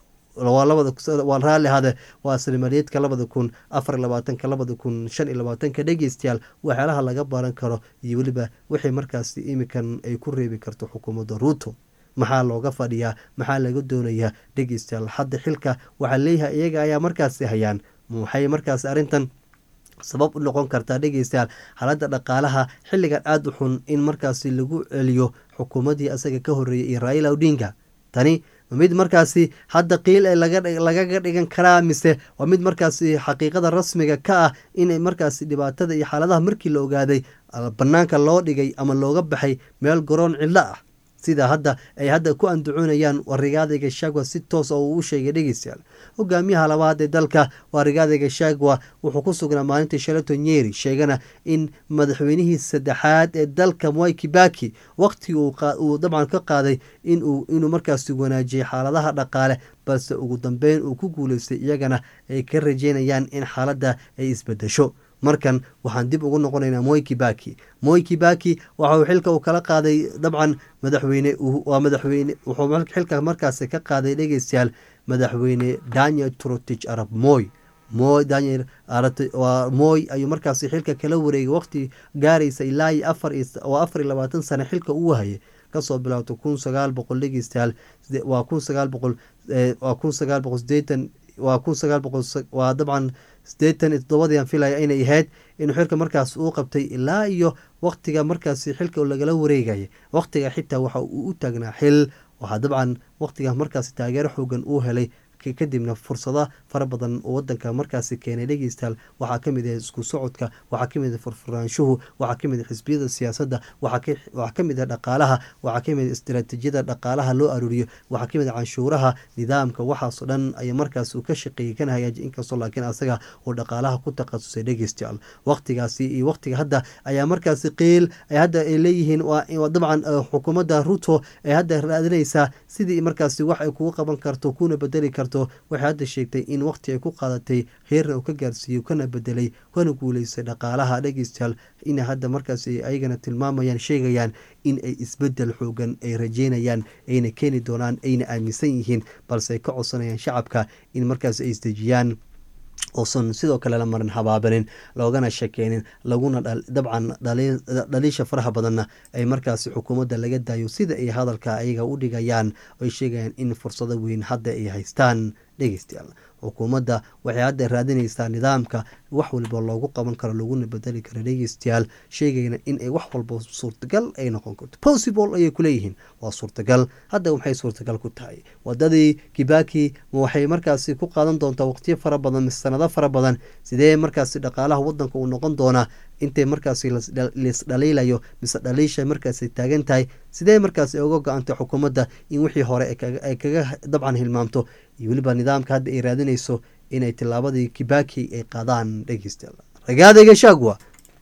waa raalli hade waa sanamaliyeedka labada kun afar labaatanka labada kun shan iyo labaatanka dhegeystayaal waxyaalaha laga baran karo iyo weliba wixii markaasi imikan ay ku reebi karto xukuumadda ruuto maxaa looga fadhiyaa maxaa laga doonayaa dhegeystayaal hadda xilka waxaa leeyahay iyaga ayaa markaasi hayaan maxay markaasi arrintan sabab u noqon kartaa dhegeystayaal xaaladda dhaqaalaha xilligan aada u xun in markaasi lagu celiyo xukuumaddii asaga ka horreeyay iyo raila odinga tani mid markaasi hadda qiil ee lagaga dhigan karaa mise waa mid markaasi xaqiiqada rasmiga ka ah inay markaasi dhibaatada iyo xaaladaha markii la ogaaday bannaanka loo dhigay ama looga baxay meel garoon cidlo ah sida hadda ay hadda ku andacoonayaan waa rigaada gashagwa si toos oo uu u sheegay dhegeystayaal hogaamiyaha labaad ee dalka waa rigaada gashagwa wuxuu ku sugnaa maalintii shalato nyeri sheegana in madaxweynihii saddexaad ee dalka mwai kibaki waqtigii uu dabcan ka qaaday inuu markaasi wanaajiyay xaaladaha dhaqaale balse ugu dambeyn uu ku guuleystay iyagana ay ka rajeynayaan in xaaladda ay isbedesho markan waxaan dib ugu noqonaynaa moy kibaki moy kibaki waxauu xilka uu kala qaaday dabcan madaxweyne waa madaxweyne wuxuu xilka markaasi ka qaaday dhegeystayaal madaxweyne daniel trotich arab moy moy daniel waa moy ayuu markaasi xilka kala wareegay waqti gaaraysa ilaa iyo afar oo afar iyo labaatan sane xilka uu hayay kasoo bilowta kun sagaal boqol dhegeystayaal waa kun sagaal boqol waa kun sagaal boqol sideetan waa kun sagaal boqol waa dabcan sideetan iyo toddobadiian filaya inay ahayd inuu xilka markaas uu qabtay ilaa iyo waqtiga markaasi xilka lagala wareegaya waqtiga xitaa waxa uu u taagnaa xil waxaa dabcan waqtiga markaasi taageero xoogan uu helay kadibna fursado fara badan oo wadanka markaasi keenay dhegeystayaal waxaa kamid ah isku socodka waxaa kamid ah furfuraanshuhu waxaa kamid ah xisbiyada siyaasadda waxaa kamid ah dhaqaalaha waxaa kamid ah istaraatiijiyada dhaqaalaha loo aruuriyo waxaa kamid ah canshuuraha nidaamka waxaasoo dhan ayaa markaas uu ka shaqeeyey kana hagaajiy inkastoo laakiin asaga uu dhaqaalaha ku takhasusay dhegeystayaal waqtigaasi iyo waqtiga hadda ayaa markaasi qiil ay hadda ay leeyihiin dabcan xukuumadda ruto ay hadda raadinaysaa sidii markaasi wax ay kugu qaban karto kuna bedeli karto waxay hadda sheegtay in waqti ay ku qaadatay heerna uu ka gaarsiiyo kana bedelay kana guuleystay dhaqaalaha dhegeystayaal ina hadda markaas ayagana tilmaamayaan sheegayaan in ay isbedel xoogan ay rajeynayaan ayna keeni doonaan ayna aaminsan yihiin balse ay ka codsanayaan shacabka in markaas ay isdejiyaan uusan sidoo kale la marin habaabanin loogana shakeynin laguna dabcan dhaliisha faraha badanna ay markaasi xukuumadda laga daayo sida ay hadalka ayaga u dhigayaan ay sheegayaan in fursado weyn hadda ay haystaan dhegeystayaal xukuumadda waxay hadda raadinaysaa nidaamka wax walba loogu qaban karo laguna bedeli karo dhegeystayaal sheegayna in ay wax walba suurtagal ay noqon karto possible ayay kuleeyihiin waa suurtagal hadda waxay suurtagal ku tahay wadadii kibaki waxay markaasi ku qaadan doontaa waqtiyo fara badan mise sanado fara badan sidee markaasi dhaqaalaha wadanka uu noqon doonaa intay markaasi laisdhaliilayo mise dhaliisha markaasi taagan tahay sidee markaasi uga go-antay xukuumadda in wixii hore ay kaga dabcan hilmaamto iyo weliba nidaamka hadda ay raadinayso inay tilaabadii kibaki ay qaadaan dhegeystayaal ragaada gashagwa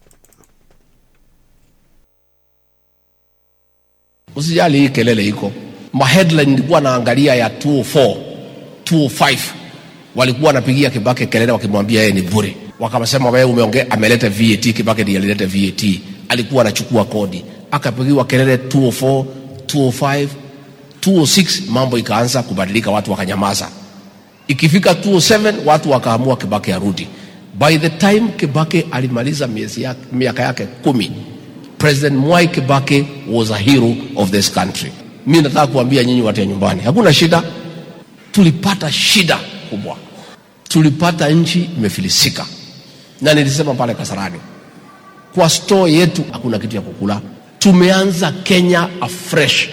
usijali hii kelele iko maheadline nilikuwa naangalia ya 204 205 walikuwa wanapigia kibake kelele wakimwambia yeye ni bure wakasema wewe umeongea ameleta vat kibake ndiye alileta vat alikuwa anachukua kodi akapigiwa kelele 204 205 206 mambo ikaanza kubadilika watu wakanyamaza ikifika 207 watu wakaamua kibake arudi by the time kibake alimaliza miezi yake, miaka yake kumi president mwai kibake was a hero of this country mi nataka kuambia nyinyi watu ya nyumbani hakuna shida tulipata shida kubwa tulipata nchi imefilisika na nilisema pale kasarani kwa store yetu hakuna kitu ya kukula tumeanza kenya afresh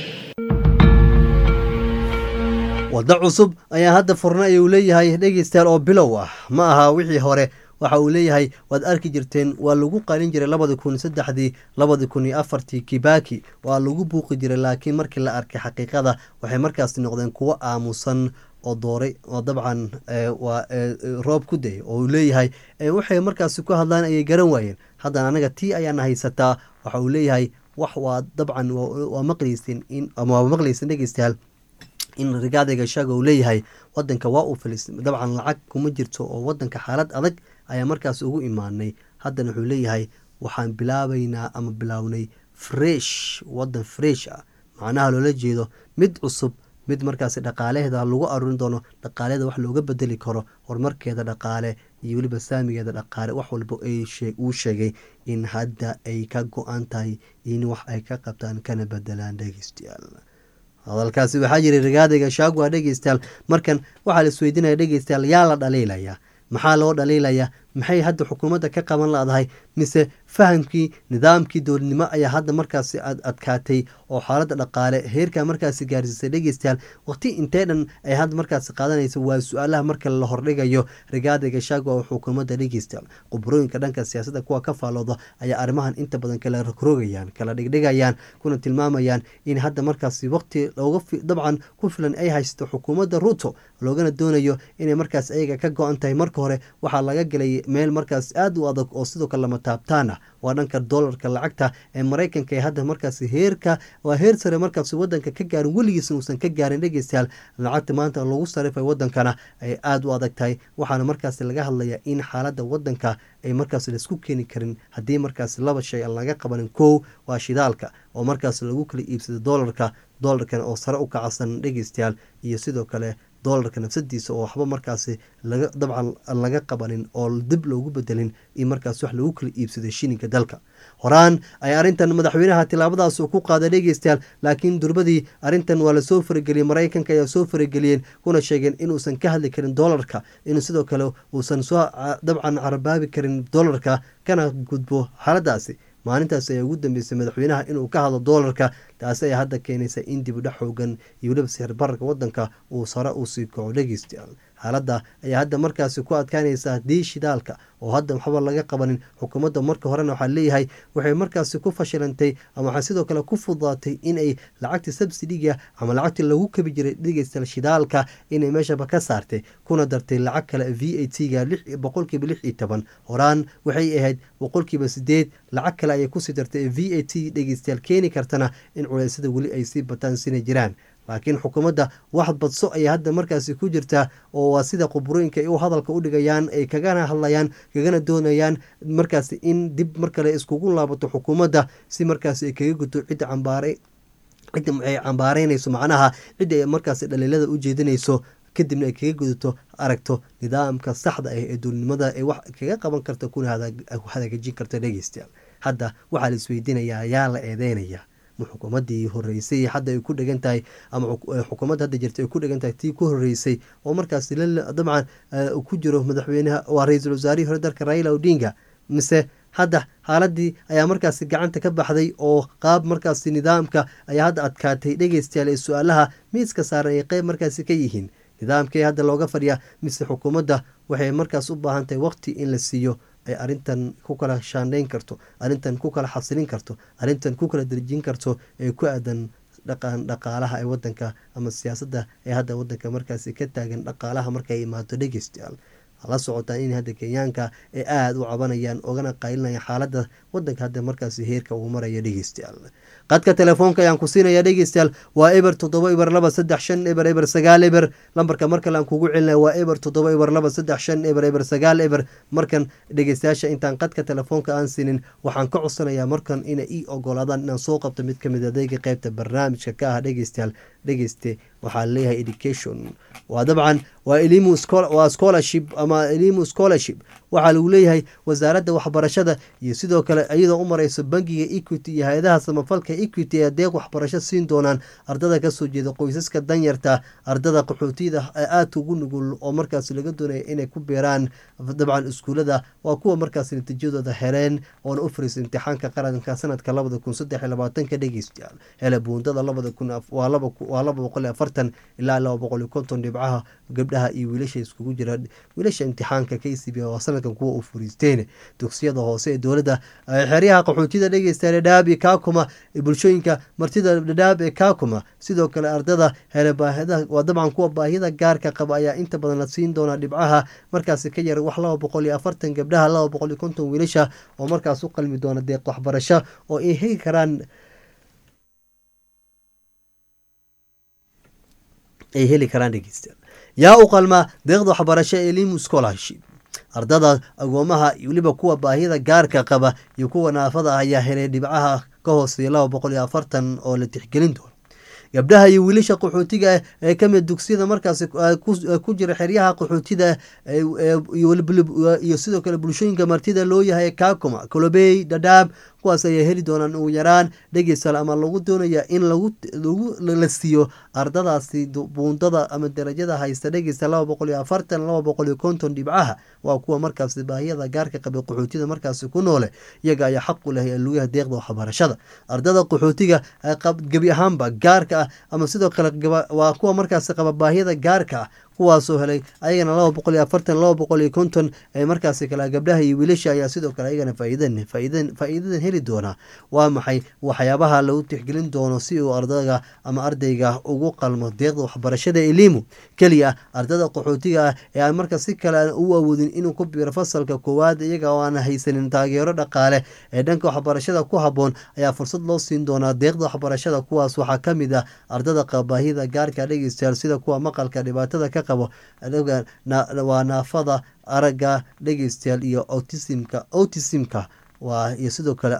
waddo cusub ayaa hadda furna ayuu leeyahay dhegeystayaal oo bilow ah ma aha wixii hore waxa uu leeyahay waad arki jirteen waa lagu qalin jiray labadi kun saddexdii labadi kun iyo afartii kibaki waa lagu buuqi jiray laakiin markii la arkay xaqiiqada waxay markaasi noqdeen kuwo aamusan oo dooray oo dabcan waa roob ku day oo uu leeyahay waxay markaasi ku hadlaan ayay garan waayeen haddana anaga tii ayaana haysataa waxa uu leeyahay wax waa dabcan waa maqlaysin in ama waa maqlaysin dhegeystayaal in rigaada gashaaga uu leeyahay wadanka waa uu filis dabcan lacag kuma jirto oo wadanka xaalad adag ayaa markaas ugu imaanay haddana wuxuu leeyahay waxaan bilaabaynaa ama bilaawnay fresh wadan fresh ah macnaha loola jeedo mid cusub mid markaasi dhaqaalaheeda lagu arurin doono dhaqaalaheeda wax looga bedeli karo horumarkeeda dhaqaale iyo weliba saamigeeda dhaqaale wax walba uu sheegay in hadda ay ka go-an tahay in wax ay ka qabtaan kana bedelaan dhegeystayaal hadalkaasi waxaa jiray rigaadayga shaagua dhegeystayaal markan waxaa la isweydiinaya dhegeystayaal yaa la dhaliilaya maxaa loo dhaliilaya maxay hadda xukuumadda ka qaban laadahay mise fahamkii nidaamkii dowladnimo ayaa hadda markaasi adkaatay oo xaaladda dhaqaale heerkaa markaasi gaarsiisay dhegeystayaal waqti intee dhan ay hadda markaasi qaadanaysa waa su-aalaha marka la hordhigayo rigaada gashaago oo xukuumadda dhegeystayaal qubrooyinka dhanka siyaasadda kuwa ka faalooda ayaa arrimahan inta badan kala rogrogayaan kala dhigdhigayaan kuna tilmaamayaan in hadda markaasi waqti looga dabcan ku filan ay haysto xukuumadda ruto loogana doonayo inay markaas ayaga ka go-an tahay marka hore waxaa laga gelay meel markaas aada u adag oo sidoo kale lama taabtaan ah waa dhanka dolarka lacagta ee maraykanka ee hadda markaasi heerka waa heer sare markaasi wadanka ka gaarin weligiisna uusan ka gaarin dhegeystayaal lacagta maanta lagu sarifay wadankana ay aada u adag tahay waxaana markaasi laga hadlayaa in xaaladda wadanka ay markaas laisku keeni karin haddii markaasi laba shay aan laga qabanin kow waa shidaalka oo markaas lagu kala iibsado dolarka dolarkan oo sare u kacsan dhegeystayaal iyo sidoo kale dolarka nafsadiisa oo waxba markaasi laga dabcan laga qabanin oo dib loogu bedelin in markaas wax lagu kala iibsaday shilinka dalka horaan ay arrintan madaxweynaha tilaabadaas ku qaaday dhegeystayaal laakiin durbadii arrintan waa lasoo farageliyey maraykanka ayaa soo farageliyeen kuna sheegeen inuusan ka hadli karin dolarka inuu sidoo kale uusan soo dabcan carabaabi karin dolarka kana gudbo xaaladaasi maalintaas ayaa ugu dambeysay madaxweynaha inuu ka hadlo doolarka taasi ayaa hadda keenaysa in dibudhex xoogan iyo weliba sixir bararka wadanka uu sare u sii kaco dhegeystayaal xaaladda ayaa hadda markaasi ku adkaanaysa haddii shidaalka oo hadda waxba laga qabanin xukuumadda marka horena waxaa leeyahay waxay markaasi ku fashilantay ama waxaa sidoo kale ku fudaatay inay lacagtii subsidiga ama lacagtii lagu kabi jiray dhegeystayaal shidaalka inay meeshaba ka saartay kuna dartay lacag kale v a t ga boqolkiiba lix iyo toban horaan waxay ahayd boqolkiiba sideed lacag kale ayay kusii dartay v a t dhegeystayaal keeni kartana in culeysyada weli ay sii bataan sina jiraan laakiin xukuumadda wax badso ayay hadda markaasi ku jirtaa oo waa sida quburooyinka u hadalka u dhigayaan ay kagana hadlayaan kagana doonayaan markaasi in dib mar kale iskugu laabato xukuumadda si markaasi ay kaga guto cidda cambaare cidda ay cambaareynayso macnaha cidda ay markaasi dhaliilada u jeedinayso kadibna ay kaga gudato aragto nidaamka saxda ah ee dowladnimada ay wax kaga qaban karta kuna hagaajin karta dhegeystayaal hadda waxaa la isweydiinayaa yaa la eedeynaya xukuumadii horeysay hadda ay ku dhegan tahay ama xukuumadda hadda jirta ay ku dhegan tahay tii ku horeysay oo markaasi dabcan ku jiro madaxweynaha waa ra-iisul wasaarihii hore dalka raila odinga mise hadda xaaladii ayaa markaasi gacanta ka baxday oo qaab markaasi nidaamka ayaa hadda adkaatay dhegeystayaal ee su-aalaha miiska saaran ay qeyb markaasi ka yihiin nidaamkee hadda looga fadhiyaa mise xukuumadda waxay markaas u baahan tahay waqti in la siiyo ay arrintan ku kala shaandhayn karto arrintan ku kala xasilin karto arrintan ku kala derjin karto ee ku aadan dhaqan dhaqaalaha ee wadanka ama siyaasadda ee hadda wadanka markaasi ka taagan dhaqaalaha markay imaado dhegeystayaal la socotaan in hadda kenyaanka ay aada u cabanayaan ogana qaylinayaan xaaladda wadanka hadda markaasi heerka uu maraya dhegeystayaal qadka telefoonka ayaan ku siinaya dhegeystayaal waa eber toddoba eber laba saddex shan eber eber sagaal eber lambarka mar kale aan kugu celinaya waa eber toddoba eber laba saddex shan eber eber sagaal eber markan dhegeystayaasha intaan qadka telefoonka aan siinin waxaan ka codsanayaa markan inay ii ogolaadaan inaan soo qabto mid kamid adeega qeybta barnaamijka ka ah dhegeystayaal dhegeyste waxaa leeyahay education waa dabcan waa elimu waa scholarship ama elimu scholarship waxaa lagu leeyahay wasaaradda waxbarashada iyo sidoo kale iyadoo u mareyso bangiga equity iyo hay-adaha samafalka equity ee adeeq waxbarasho siin doonaan ardada kasoo jeeda qoysaska danyarta ardada qaxootiyada aadka ugu nugul oo markaas laga doonaya inay ku beeraan dabcan iskuulada waa kuwa markaas natiijadooda heleen oona u fariisa imtixaanka qaranka sanadka labada kun saddex iyo labaatanka dhegeystayaal hele buundada labada kun waa laba boqol iyo afartan ilaa laba boqol iyo konton dhibcaha gabdhaha iyo wiilasha iskugu jira wiilasha imtixaanka k c b oo sanad sanadkan kuwa u furiisteen dugsiyada hoose ee dowladda xeryaha qaxootida dhegeysta dhadhaab iyo kaakuma bulshooyinka martida dhadhaab ee kaakuma sidoo kale ardada hele baahida waa dabcan kuwa baahida gaarka qaba ayaa inta badan la siin doonaa dhibcaha markaasi ka yar wax laba boqol iyo afartan gabdhaha laba boqol iyo konton wiilasha oo markaas u qalmi doona deeq waxbarasho oo ay heli karaan ay heli karaan dhegeystayaal yaa u qalmaa deeqda waxbarasho ee limu scholarship ardada agoomaha weliba kuwa baahida gaarka qaba iyo kuwa naafada ah ayaa helay dhibcaha ka hooseeya laba boqol iyo afartan oo la tixgelin doono gabdhaha iyo wiilasha qaxootiga ee kamid dugsiyada markaasi ku jira xeryaha qaxootida iyo sidoo kale bulshooyinka martida loo yahay kaakuma colobey dhadhaab kuwaas ayaa heli doonaan ugu yaraan dhegeysal ama lagu doonaya in la siiyo ardadaasi buundada ama darajada haysta dhegeysta laba boqol iyo afartan laba boqol iyo konton dhibcaha waa kuwa markaasi baahiyada gaarka qabay qaxootida markaasi ku noole iyaga ayaa xaq u leh lugaha deeqda waxbarashada ardada qaxootiga gebi ahaanba gaarka ah ama sidoo kale waa kuwa markaasi qaba baahiyada gaarka ah kuwaasoo helay ayagana laba boqol iyo afartan laba boqol iyo konton ee markaasi kale gabdhaha iyo wiilasha ayaa sidoo kale ayagana faaiidan faaiidan faa-iidadan heli doonaa waa maxay waxyaabaha lagu tixgelin doono si uu ardayga ama ardayga ugu qalmo deeqda waxbarashada elimu keliya ardada qaxootiga ah ee aan marka si kale u awoodin inuu ku biiro fasalka koowaad iyaga oo aan haysanin taageero dhaqaale ee dhanka waxbarashada ku haboon ayaa fursad loo siin doonaa deeqda waxbarashada kuwaas waxaa kamid ah ardada qabaahida gaarka dhegeystayaal sida kuwa maqalka dhibaatada ka waa naafada aragga dhegeystayaal iyo autismka autismka waa iyo sidoo kale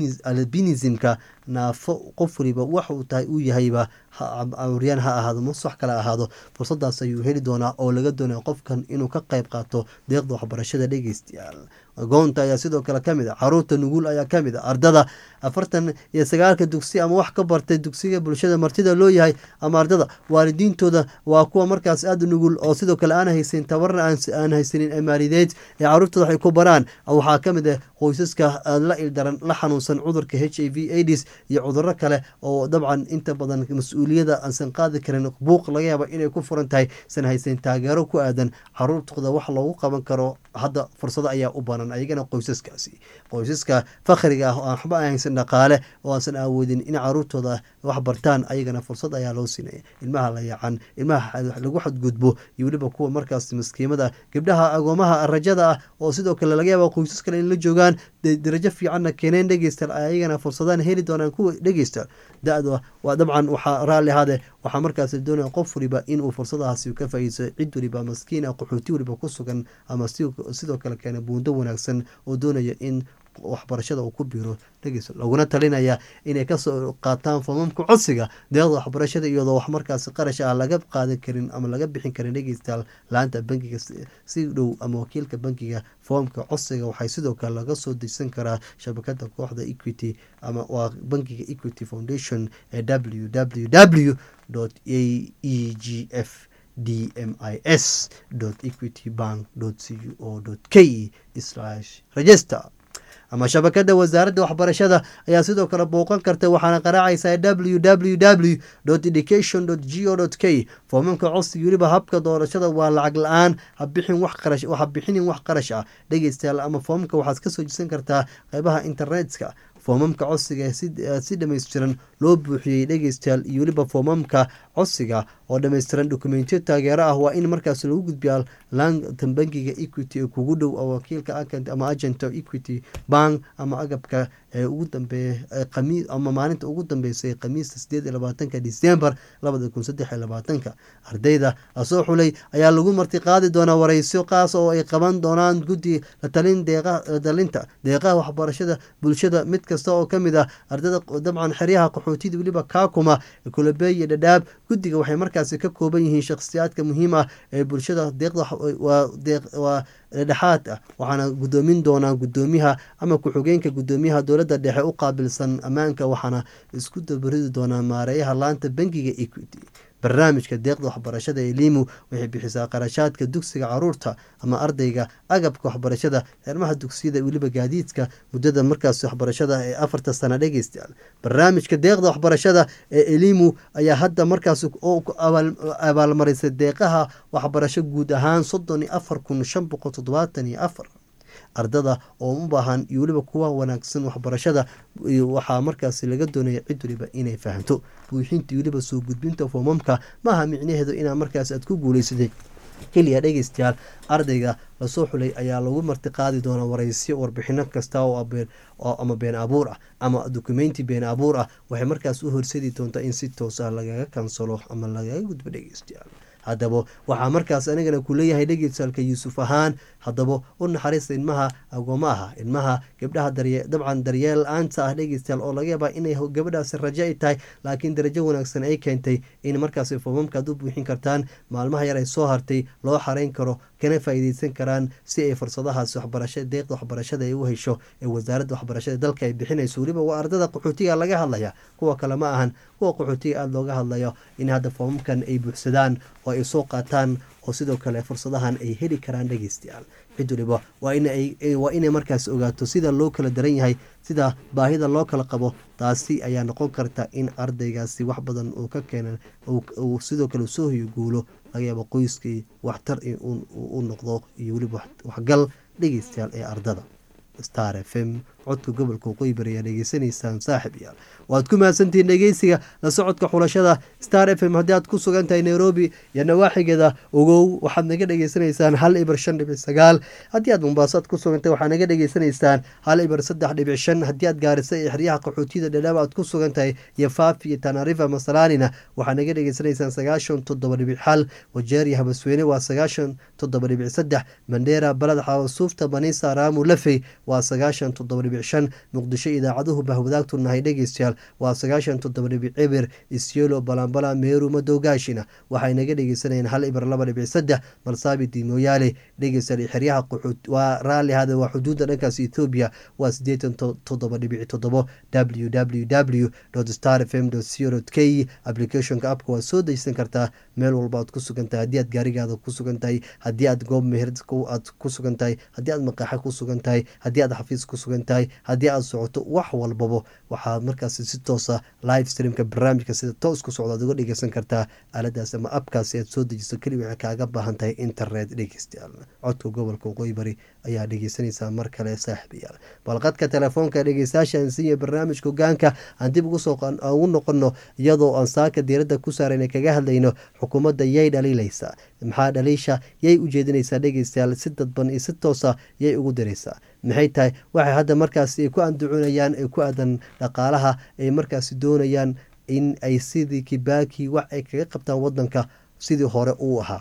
albinismka naafo qof waliba wax uu tahay uu yahayba awriyaan ha ahaado mas wax kale ahaado fursadaas ayuu heli doonaa oo laga doonaya qofkan inuu ka qayb qaato deeqda waxbarashada dhegeystayaal goonta ayaa sidoo kale kamid a caruurta nuguul ayaa kamid a ardada afartan iyo sagaalka dugsi ama wax ka bartay dugsiga bulshada martida loo yahay ama ardada waalidiintooda waa kuwa markaas aada nugul oo sidoo kale aan haysanin tabarna aan haysanin maalideed ee caruurtooda waxay ku baraan waxaa kamid ah qoysaska la ildaran la xanuunsan cudurka h i v aids iyo cuduro kale oo dabcan inta badan mas-uuliyada aansan qaadi karin buuq laga yaaba inay ku furan tahay san haysanin taageero ku aadan caruurtooda wax loogu qaban karo hadda fursado ayaa u banan ayagana qoysaskaasi qoysaska fakhriga ah oo aan waxba haysan dhaqaale oo aansan awoodin in caruurtooda wax bartaan ayagana fursad ayaa loo siinaya ilmaha la yacan ilmaha lagu xadgudbo iyo weliba kuwa markaas maskiimada gabdhaha agoomaha rajada ah oo sidoo kale laga yaaba qoysas kale in la joogaan darajo fiicanna keeneen dhegeysta ayagana fursadaan heli doonaan kuwa dhegeysta da-da waa dabcan waxaa raalli ahaade waxaa markaas doonaya qof waliba inuu fursadahaasi ka faaideysto cid waliba maskiin ah qaxooti waliba ku sugan ama sidoo kale keena buundo wanaagsan oo doonaya in waxbarashada uu ku biiro dhegeyso laguna talinaya inay kasoo qaataan foomamka codsiga deeqda waxbarashada iyadoo wax markaas qarash ah laga qaadan karin ama laga bixin karin dhegeystayaal laanta bankiga si dhow ama wakiilka bankiga foomka codsiga waxay sidoo kale laga soo dejsan karaa shabakada kooxda equity ama waa bankiga equity foundation ee w w w a e g f d m i s equity bank c o k register ama shabakada wasaaradda waxbarashada ayaa sidoo kale booqan karta waxaana qaraacaysaa w w w education g o k foomamka codsiga weliba habka doorashada waa lacag la-aan habixin wax qarash habixinin wax qarash ah dhegeystayaal ama foomamka waxaad kasoo jisan kartaa qeybaha internetka foomamka codsiga si dhammaystiran loo buuxiyey dhegeystayaal iyo weliba foomamka codsiga oo dhammaystiran dokumentiyo taageero ah waa in markaas lagu gudbiyaa laantan bankiga equity ee kugu dhow oo wakiilka akant ama agent equity bank ama agabka ee ugu dambeeya ama maalinta ugu dambeysay khamiista sideed iyo labaatanka december labada kun saddex iyo labaatanka ardayda lasoo xulay ayaa lagu martiqaadi doonaa wareysyo qaas oo ay qaban doonaan guddi latalin deeqadalinta deeqaha waxbarashada bulshada mid kasta oo kamid ah ardada dabcan xeryaha qaxootida weliba kaakuma kulabey iyo dhadhaab guddiga waxay markaasi ka kooban yihiin shakhsiyaadka muhiim ah ee bulshada deeqda waa dhexaad ah waxaana gudoomin doonaa gudoomiyaha ama ku-xigeenka gudoomiyaha dowladda dhexe u qaabilsan ammaanka waxaana isku dabaridi doonaa maareeyaha laanta bankiga equity barnaamijka deeqda waxbarashada ee limu waxay bixisaa qarashaadka dugsiga caruurta ama ardayga agabka waxbarashada xermaha dugsiyada weliba gaadiidka muddada markaas waxbarashada ee afarta sana dhegeystayaal barnaamijka deeqda waxbarashada ee elimu ayaa hadda markaas abaalmarisay deeqaha waxbarasho guud ahaan soddon iyo afar kun shan boqol toddobaatan iyo afar ardada oo u baahan iyo weliba kuwa wanaagsan waxbarashada waxaa markaasi laga doonaya cid waliba inay fahanto buuxinta iyo weliba soo gudbinta foomamka maaha micnaheedu inaa markaas aad ku guuleysatay keliya dhegeystayaal ardayga lasoo xulay ayaa lagu martiqaadi doonaa waraysyo warbixino kasta oo ama been abuur ah ama dokumenti been abuur ah waxay markaas u horsadi doontaa in si toos ah lagaga kansalo ama lagaga gudbo dhegeystayaal haddaba waxaa markaas anigana ku leeyahay dhegeysaalka yuusuf ahaan haddaba u naxariista ilmaha agooma aha ilmaha gabdhaha dabcan daryeel la-aanta ah dhegeystayaal oo laga yaabaa inay gabadhaasi rajo ay tahay laakiin darajo wanaagsan ay keentay in markaasi foomamkaad u buuxin kartaan maalmaha yar ay soo hartay loo xareyn karo kana faa'iideysan karaan si ay fursadahaas waxbarasha deeqda waxbarashada ay u hesho ee wasaaradda waxbarashada dalka ay bixinayso weliba waa ardada qaxootiga laga hadlaya kuwa kale ma ahan kuwa qaxootiga aada looga hadlayo in hadda foomamkan ay buuxsadaan oo ay soo qaataan oo sidoo kale fursadahan ay heli karaan dhegeystayaal cid waliba waa inay markaas ogaato sida loo kala daran yahay sida baahida loo kala qabo taasi ayaa noqon karta in ardaygaasi wax badan uu ka keena uu sidoo kale soo hoyo guulo laga yaabo qoyskii waxtar u noqdo iyo weliba waxgal dhegeystayaal ee ardada star f m codka gobolka waqooyi bari ayaa dhegeysanaysaan saaxib yaal waad ku mahadsantihiin dhegeysiga la socodka xulashada star f m haddii aad ku sugan tahay nairobi iyo nawaaxigeeda ogow waxaad naga dhegeysanaysaan hal ibar shan dhibic sagaal haddii aad mombaaso aad ku sugan tahay waxaad naga dhegeysanaysaan hal ibar saddex dhibic shan haddii aad gaarisa iyo xeryaha qaxootiyada dhadhaaba aad ku sugan tahay iyo faafi iyo tanarifa masalaanina waxaad naga dhegeysanaysaan sagaashan toddoba dhibic xal wajeer iyo habasweyne waa sagaashan toddoba dhibic saddex mandheera balad xawasuufta banisa raamu lafey waa sagaashan toddoba dhibic shan muqdisho idaacaduhu bahwadaagtu nahay dhegeystayaal waa sagaashan toddoba dhibic cibir isyelo balambala meeru madowgaashina waxay naga dhegeysanayeen hal ibir laba dhibic saddex malsaabiti mooyaale dhegeystayaal xeryaha quxuud waa raalli hada waa xuduudda dhankaas ethoobiya waa siddeetan toddoba dhibic toddobo w w w star f m co k applicationka appka waa soo dejsan kartaa meel walba aad ku sugan tahay haddii aad gaarigaada ku sugan tahay haddii aad goob meher aad ku sugan tahay haddii aad maqaaxo ku sugan tahay haddii aad xafiis ku sugan tahay haddii aad socoto wax walbaba waxaad markaasi si toosa live streamka barnaamijka sida toos ku socda ad uga dhegeysan kartaa aaladaas ama abkaasi aad soo dejiso keli waxay kaaga baahan tahay internet dhegeystayaal codka gobolka waqooyi bari ayaa dhegeysanaysaa mar kale saaxiibayaal balqadka telefoonka dhegeystayaasha aan siiya barnaamijka hogaanka aan dib ugu noqono iyadoo aan saaka diiradda ku saarayna kaga hadlayno xukuumadda yay dhaliilaysaa maxaa dhaliisha yay u jeedinaysaa dhegeystayaal si dadban iyo si toosa yay ugu diraysaa maxay tahay waxay hadda markaasi ay ku andacoonayaan ee ku aadan dhaqaalaha ay markaasi doonayaan in ay sidii kibaaki wax ay kaga qabtaan wadanka sidii hore uu ahaa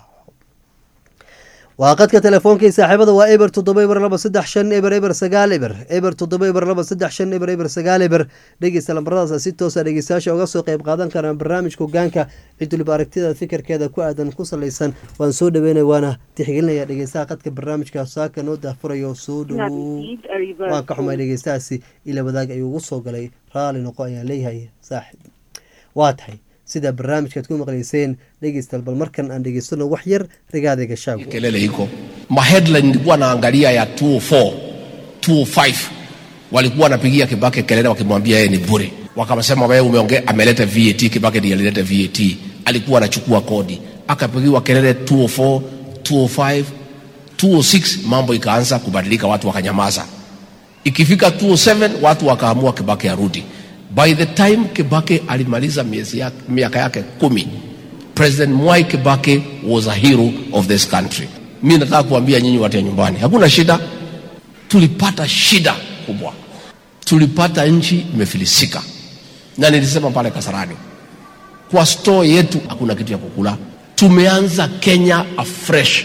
waa qadka telefoonkai saaxiibada waa eber toddoba eber laba saddex shan eber eber sagaal eber eber toddoba eber laba saddex shan eber eber sagaal eber dhegeysta lambaradaas si toosa dhegeystayaasha uga soo qeyb qaadan karaan barnaamijka hogaanka cid waliba aragtida fikirkeeda ku aadan ku salaysan waan soo dhaweynaya waana tixgelinaya dhegeystaha qadka barnaamijka saaka noo daafurayo soo dhowow waan ka xumay dhegeystahaasi ila wadaag ayuu ugu soo galay raali noqo ayaan leeyahay saaxib waa tahay sida barnaamijkaad ku maqlayseen dhegeystaal bal markan aan dhegeystano wax yar rigaadayga shaago kelele iko maheadline nilikuwa naangalia ya 204 205 walikuwa wanapigia kibake kelele wakimwambia yeye ni bure wakasema wewe umeongea ameleta vat kibake ndiye alileta vat alikuwa anachukua kodi akapigiwa kelele 204 205 206 mambo ikaanza kubadilika watu wakanyamaza ikifika 207 watu wakaamua kibake arudi by the time kibake alimaliza miezi yake, miaka yake kumi president mwai kibake was a hero of this country mi nataka kuambia nyinyi watu ya nyumbani hakuna shida tulipata shida kubwa tulipata nchi imefilisika na nilisema pale kasarani kwa store yetu hakuna kitu ya kukula tumeanza kenya afresh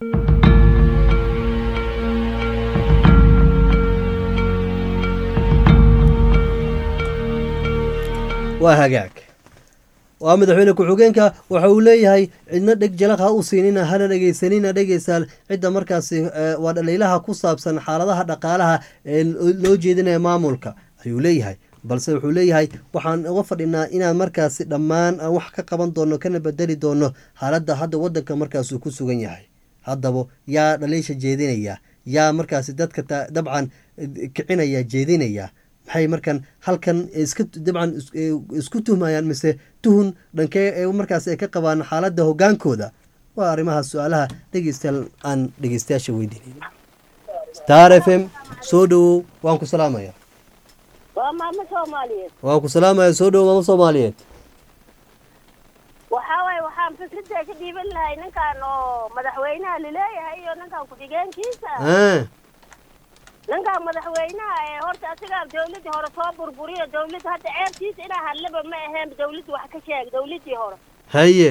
waa hagaag waa madaxweyne ku-xigeenka waxa uu leeyahay cidna dheg jalaq ha u siinina hana dhegeysanina dhegeysaal cidda markaasi waa dhaliilaha ku saabsan xaaladaha dhaqaalaha ee loo jeedinaya maamulka ayuu leeyahay balse wuxuu leeyahay waxaan uga fadhinaa inaan markaasi dhammaan aan wax ka qaban doono kana bedeli doono xaaladda hadda wadanka markaasuu ku sugan yahay haddaba yaa dhaliisha jeedinaya yaa markaasi dadka dabcan kicinaya jeedinaya maxay markan halkan iska dabcan isku tuhmayaan mise tuhun dhankee ee markaas ay ka qabaan xaaladda hogaankooda waa arrimaha su-aalaha dhegeystayaal aan dhegeystayaasha weydiinayn star f m soo dhowow waan ku salaamaya waa maamo soomaaliyeed waan ku salaamaya soo dhowow maamo soomaaliyeed waxaa waaye waxaan fikradda ka dhiiban lahay ninkan oo madaxweynaha laleeyahay iyo ninkan ku-xigeenkiisa Ah, ninkan madaxweynaha ee horta asigaa dawladdii hore soo burburiyo dawladda hadda ceebtiisa inaa hadlaba ma aheen dawladda wax ka sheeg dawladdii hore haye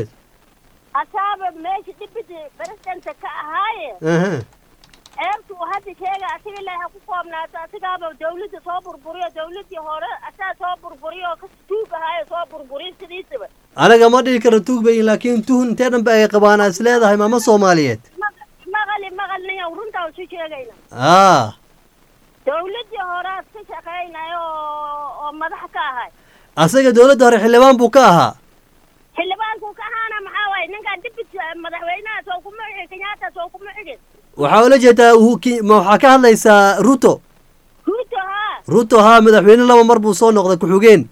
asaaba meesha dhibidi presidenta ka ahaaye aha ceebtu uu hadda sheega asiga ilaaha ku koobnaato asigaaba dawladda soo burburiyo dawladdii hore asaa soo burburiyo oo ka tuug ahaayo soo burburiyo sidiisaba anaga ma dhihi karo tuug bayin laakiin tuhun intee dhanba ay qabaan is leedahay maamo soomaaliyeed Maq- maqali maqal niyan runtaan isu sheegayna ah dawladdii horead ka shaqaynayo oo oo madax ka ahay asaga dowladda hore xildhibaan buu ka ahaa xildhibaanku ka ahaana maxaa waaye ninkan dibit madaxweynaha soo kuma xigin kenyatta soo kuma xigin waxaa ula jeedaa uu ki- ma waxaa ka hadlaysaa ruto ruuto haa ruto haa madaxweyne laba mar buu soo noqday ku-xigeen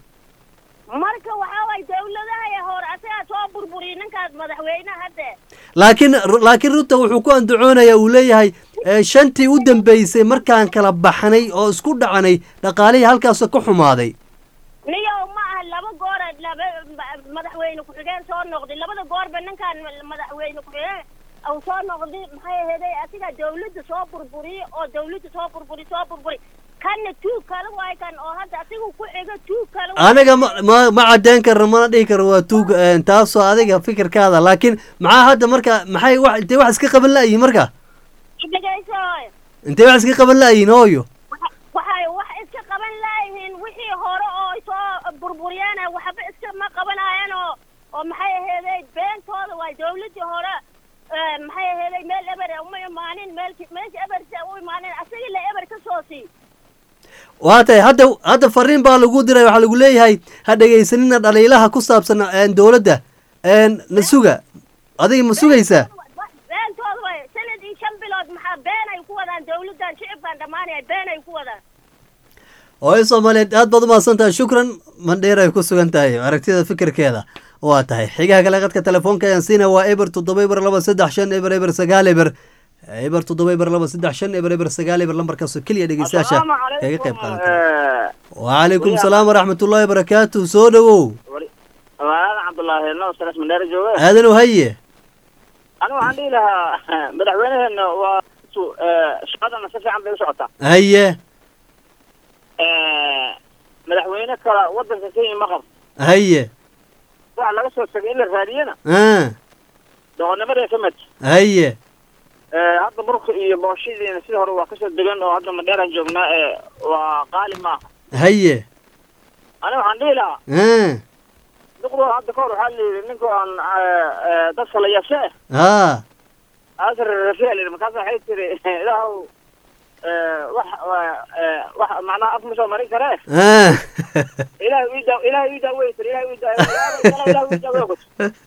marka waxaa waaye dawladaha ee hore asagaa soo burburiyay ninkaas madaxweynaha hadde laakiin laakiin ruto wuxuu ku andacoonayaa uu leeyahay eh, shantii u dambeysay markaan kala baxnay oo isku dhacanay dhaqaalihii halkaasoo ka xumaaday niyow ma aha laba goor laba madaxweyne ku-xigeen soo noqday labada goorba ninkan madaxweyne ku-xigeen uu soo noqday maxay aheeday asiga dawladda soo burburiye oo dawladda soo burburi soo burburi kanna tuug kale waay kan oo hadda asiga ku xigo tuug kale waay. aniga ma ma ma caddeyn karno mana dhihi karo waa tuug eh, taasoo adiga fikirkaada laakiin maxaa hadda marka maxay wax intay wax iska qaban la'yihin marka dhegeyso hooyo. intay wax iska qaban la'yihin hooyo Waxa- waxay wax iska qaban laayihiin wixii hore oo ay soo burburiyeen waxba iska ma qabanayeen oo oo maxay aheeday beentooda waay dawladdii hore eh, maxay aheeday meel eber eh, uma imaanin meel meesha ebersa u imaanin asaga la eber ka soo sii waa tahay hadda hadda fariin baa lagu diray waxaa lagu leeyahay ha dhegaysanina dhaliilaha ku saabsan een, dowladda een, na suga adiga ma sugaysaa beentooda way sanad iyo shan bilood maxaa been ay ku wadaan dawladdan shicibkan dhammaanaya been ay ku wadaan hooyo soomaaliyeed aad baad umahadsan tahay shukran mandheer ay ku sugan tahay aragtida fikirkeeda waa tahay xigaha kale qadka telefoonka ayaan siina waa eber toddoba eber laba saddex shan eber eber sagaal eber eber toddoba eber laba saddex shan eber eber sagaal eber lambarkaasoo keliya dhegeystayaasha kaga qayb qaadan kara waalaikum salaam waraxmatullaahi wabarakaatu soo dhowow waadan cabdullaahi no salas mandheera jooge aadanow haye anigu waxaan dhihi lahaa madaxweynaheena waa su- eh, shaqadana si fiican bay u socotaa haye Eh, madaxweyne kale wadanka kenya ma qabto haye waxa laga soo tegay in la raadiyana ah doqonnimada ka mid haye Eh, hadda burka iyo booshidiina sidii hore waa kasoo degan oo hadda mandheeraan joognaa ee waa qaali maaha haye aniga waxaan dhihi lahaa ah duqdo hadda kahor waxaa la yidhi ninka aan eh, eh, dadka la yase ah asr rafiya la yidhi markaasa waxay tiri ilaahow eh, wax waa- eh, wax macnaha af ma soo marin karee ah ilaah ii daa ilaah ii daa wey tiri ilaah ii daa ilaah ii daa wey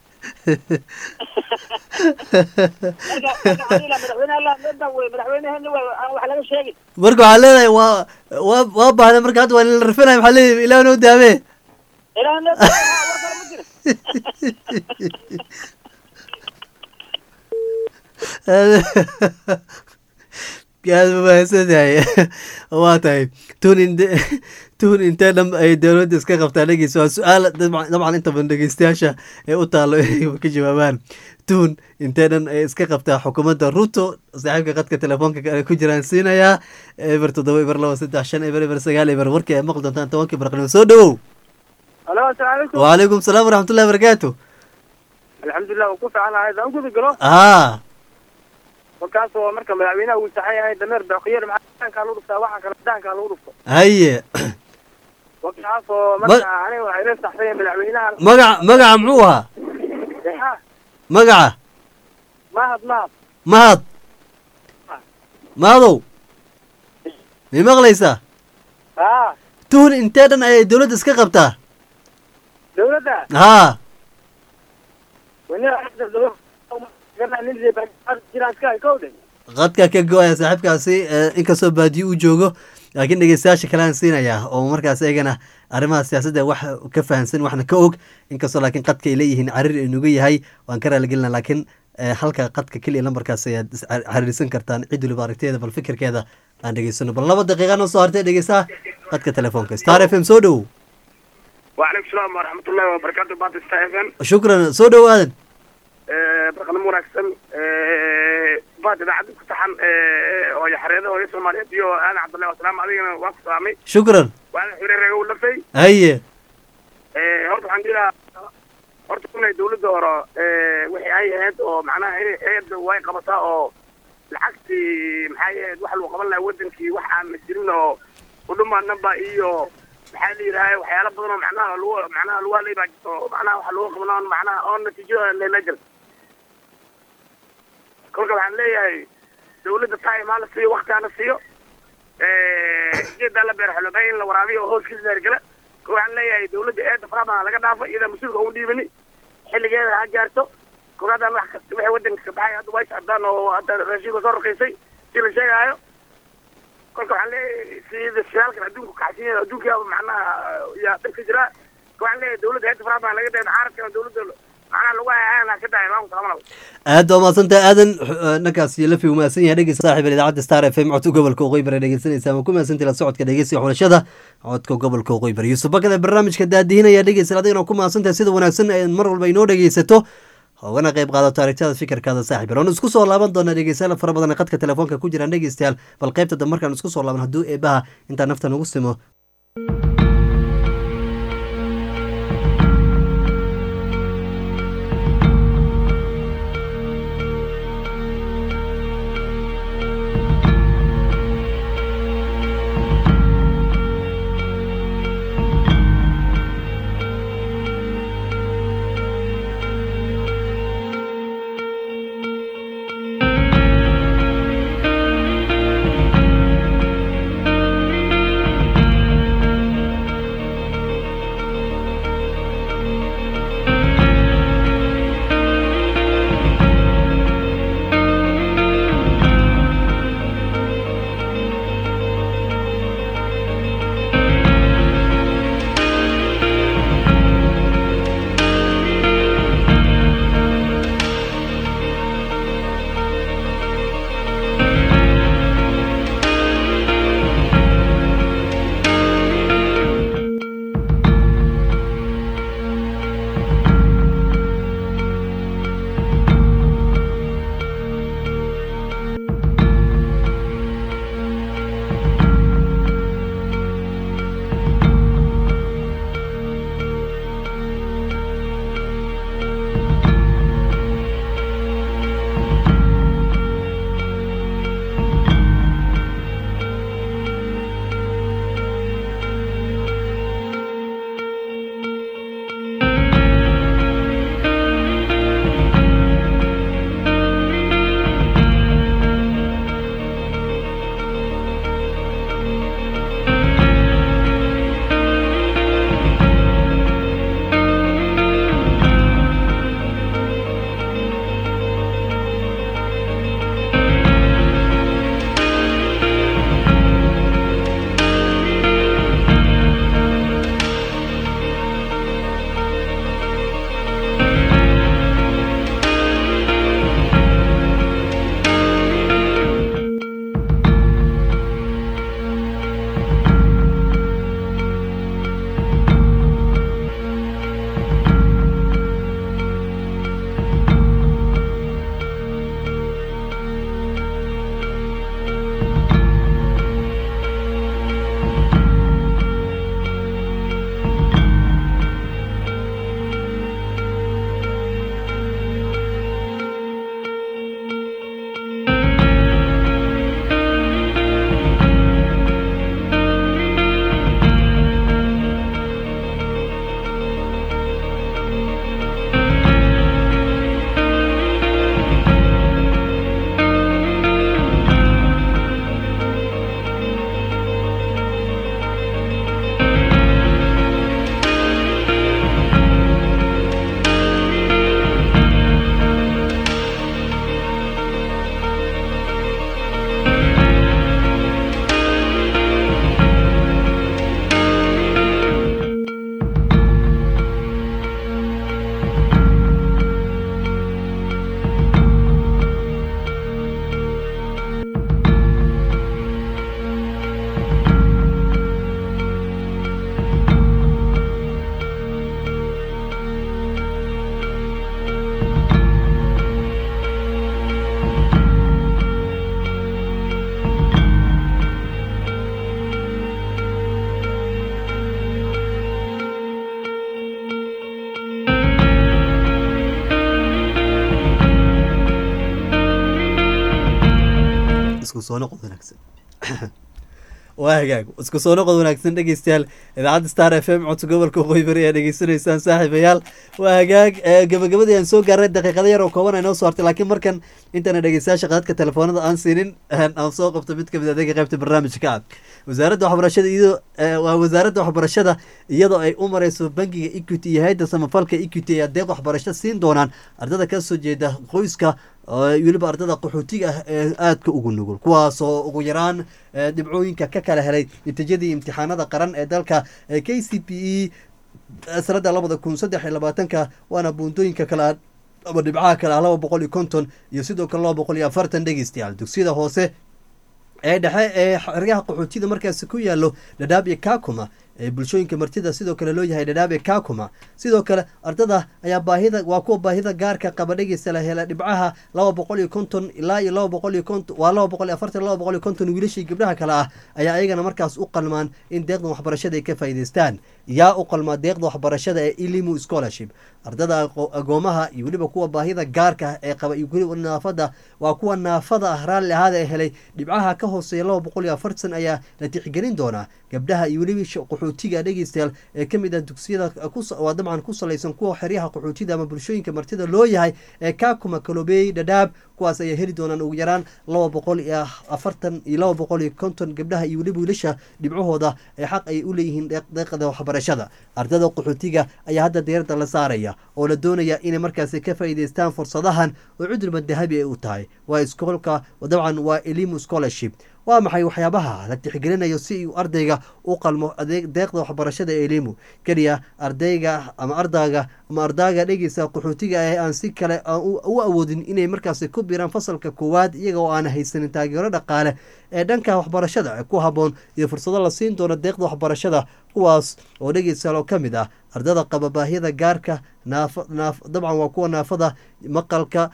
marka marka waxaan dhihi lahaa madaxweyne allah meedan wey madaxweyneheena waa aan wax laga sheegin marka waxaa leedahay waa waa waa baahda marka hadda waa la rafinaya maxaa leedahay ilaah noo daamee ilaah meedan war kale ma jiro aad ba mahadsan tahay waa tahay tun inte tun intee dham ay dowladda iska qabtaa dhegeysa waa su-aal dabcan dabcan inta badan dhegeystayaasha ee u taallo inay ka jawaabaan tun intee dhan ay iska qabtaa xukuumadda ruto saaxiibka qadka telefoonka kale ku jiraan siinayaa eber toddoba eber laba saddex shan eber eber sagaal eber warkii ay maqli doontaan tobankii barqanimo soo dhowow alo asalaamu calaykum waalaikum salaam waraxmatullahi wabarakaatu alxamdulilah waan ku fiicanahay haddaan u guda galo aa markaas oo marka madaxweynaha uu saxan yahay dameer baqiyar daankaa lagu dhuftaa waxaa kale daankaa lagu dhufto haye markaas oo marka aniga waxay la saxsan yahay madaxweynaha magaca magaca muxuu ahaa dexa magaca mahad mahad mahad mahadow may maqlaysaa haa tuhun intee dhan ayay dowladda iska qabtaa dawladda haa qadka ka go-aya saaxiibkaasi eh, inkastoo baadiyo uu joogo laakiin dhegeystayaasha kalean siinayaa oo markaas eegana arrimaha siyaasadda wax ka fahansan waxna ka og inkastoo laakiin qadka ay leeyihiin carir inugu yahay waan ka raaligelina laakiin ee halka qadka keliya lambarkaas ayaad is- xar- xiriirsan kartaan cid waliba aragteeda bal fikirkeeda aan dhegeysano bal laba daqiiqa noo soo hartay dhegeysaa qadka telefoonka star f m soo dhow وعليكم السلام ورحمة الله وبركاته بعد ستايفن shukran soo dhow aadan برقم مناكسن بعد إذا عدد كتحن ويا حريضة ويا سومالية ديو أنا عبد الله والسلام عليكم وقت سامي shukran وأنا حرير رجول لفي haye horta waxaan jiraa horta inay dawladda hore wixii ay ahayd oo macnaha inay eeda way qabataa oo lacagtii maxay ahayd wax lagu qaban lahaa wadankii wax aan la jirin oo udhumaanaba iyo maxaa la yidhaha waxyaalo badan oo macnaha lagu macnaha lagu hadlay baa jirto oo macnaha waxa lagu qabanaa on macnaha oo natiijo lela jir kolka waxaan leeyahay dawladda time ha la siiyo wakti ha la siiyo geedaa la beer xolobay in la waraabiyo oo hooskiisa daargala ko waxaan leeyahay dawladda eeda farabadan laga dhaafo iyada mas-uulka ugu dhiibani xilligeeda ha gaarto kogaadaan wax kasta wixii wadanka ka baxay hadda way socdaan oo hadda raashinka soo raqiisay si la sheegaayo kolka waxaan leeyahay sida shidaalkan adduunku kacsan yahay adduunkaaba macnaha yaa dhib ka jira ko waxaan leeyahay dawladda eeda farabadan laga dhaafo xaaradkana dawladda macnaha lagu hayaan ka dhahay maamulka lama labo aad baa mahadsantahay aadan eh, ninkaas lafi uu mahadsan yahay dhegeysta saaxiib idaacadda star f m codka gobolka waqooyi bari dhegeysanaysaa ma ku mahadsantahay la socodka dhegeysiga xulashada codka gobolka waqooyi bari yuusuf bakada barnaamijka daadihinaya dhegeysta adigana ku mahadsantahay sida wanaagsan ee mar walba inoo dhegeysato ogana qayb qaadato aragtiyada fikirkaada saaxiib waanu isku soo laaban doonaa dhegeystayaal fara badan ee qadka telefoonka ku jiraan dhegeystayaal bal qaybta dambe markaan isku soo laaban hadduu eebaha intaa nafta nagu simo isku soo noqod wanaagsan waa hagaag isku soo noqod wanaagsan dhegeystayaal idaacadda star f m codka gobolka waqooyi bari ayaa dhegeysanaysaan saaxiibayaal waa hagaag gabagabadii aan soo gaarnay daqiiqada yar oo kooban ay noo soo hartay laakiin markan intaana dhegeystayaasha qadadka telefoonada aan siinin aan soo qabto mid kamid adeega qaybta barnaamijka ah wasaaradda waxbarashada iyadoo waa wasaaradda waxbarashada iyadoo ay u mareyso bangiga equity iyo hay-adda samafalka equity ayaa deeq waxbarasho siin doonaan ardada kasoo jeeda qoyska weliba ardada qaxootiga ah ee aadka ugu nugul kuwaasoo ugu yaraan dhibcooyinka ka kala helay natiijadii imtixaanada qaran ee dalka k c p e sanada labada kun saddex iyo labaatanka waana buundooyinka kale ama dhibcaha kale ah laba boqol iyo konton iyo sidoo kale laba boqol iyo afartan dhegeystayaal dugsiyada hoose ee dhexe ee xeryaha qaxootida markaasi ku yaalo dhadhaab iyo kakuma ee bulshooyinka martida sidoo kale loo yahay dhadhaab ee kakuma sidoo kale ardada ayaa baahida waa kuwa baahida gaarka qaba dhegeysta la hela dhibcaha laba boqol iyo konton ilaa iyo laba boqol iyo konton waa laba boqol iyo afartan laba boqol iyo konton wiilashii gabdhaha kale ah ayaa ayagana markaas u qalmaan in deeqdan waxbarashada ay ka faa'iideystaan yaa u qalmaa deeqda waxbarashada ee ilimu scholarship ardada agoomaha iyo weliba kuwa baahida gaarka ee qaba iyo weliba naafada waa kuwa naafada ah raalli ahaada ee helay dhibcaha ka hooseeya laba boqol iyo afartan ayaa la tixgelin doonaa gabdhaha iyo weliba qaxootiga dhegeystayaal ee kamid ah dugsiyada waa dabcan ku salaysan kuwa xeryaha qaxootida ama bulshooyinka martida loo yahay ee kakuma kalobey dhadhaab kuwaas ayaa heli doonaan ugu yaraan laba boqol iyo afartan iyo laba boqol iyo konton gabdhaha iyo weliba wiilasha dhibcahooda ee xaq ay u leeyihiin deeqda waxbarashada ardada qaxootiga ayaa hadda diirada la saaraya oo la doonaya inay markaasi ka faa'iideystaan fursadahan oo cudurba dahabi ay u tahay waa iskoolka dabcan waa elimu scholarship waa maxay waxyaabaha la tixgelinayo si uu ardayga u qalmo deeqda waxbarashada ee elimu keliya ardayga ama ardaaga ama ardaaga dhegeysa qaxootiga ee aan si kale u awoodin inay markaasi ku biiraan fasalka koowaad iyaga oo aan haysanin taageero dhaqaale ee dhanka waxbarashada ku haboon iyo fursado la siin doono deeqda waxbarashada kuwaas oo dhegeysaal oo ka mid ah ardada qaba baahiyada gaarka dabcan waa kuwa naafada maqalka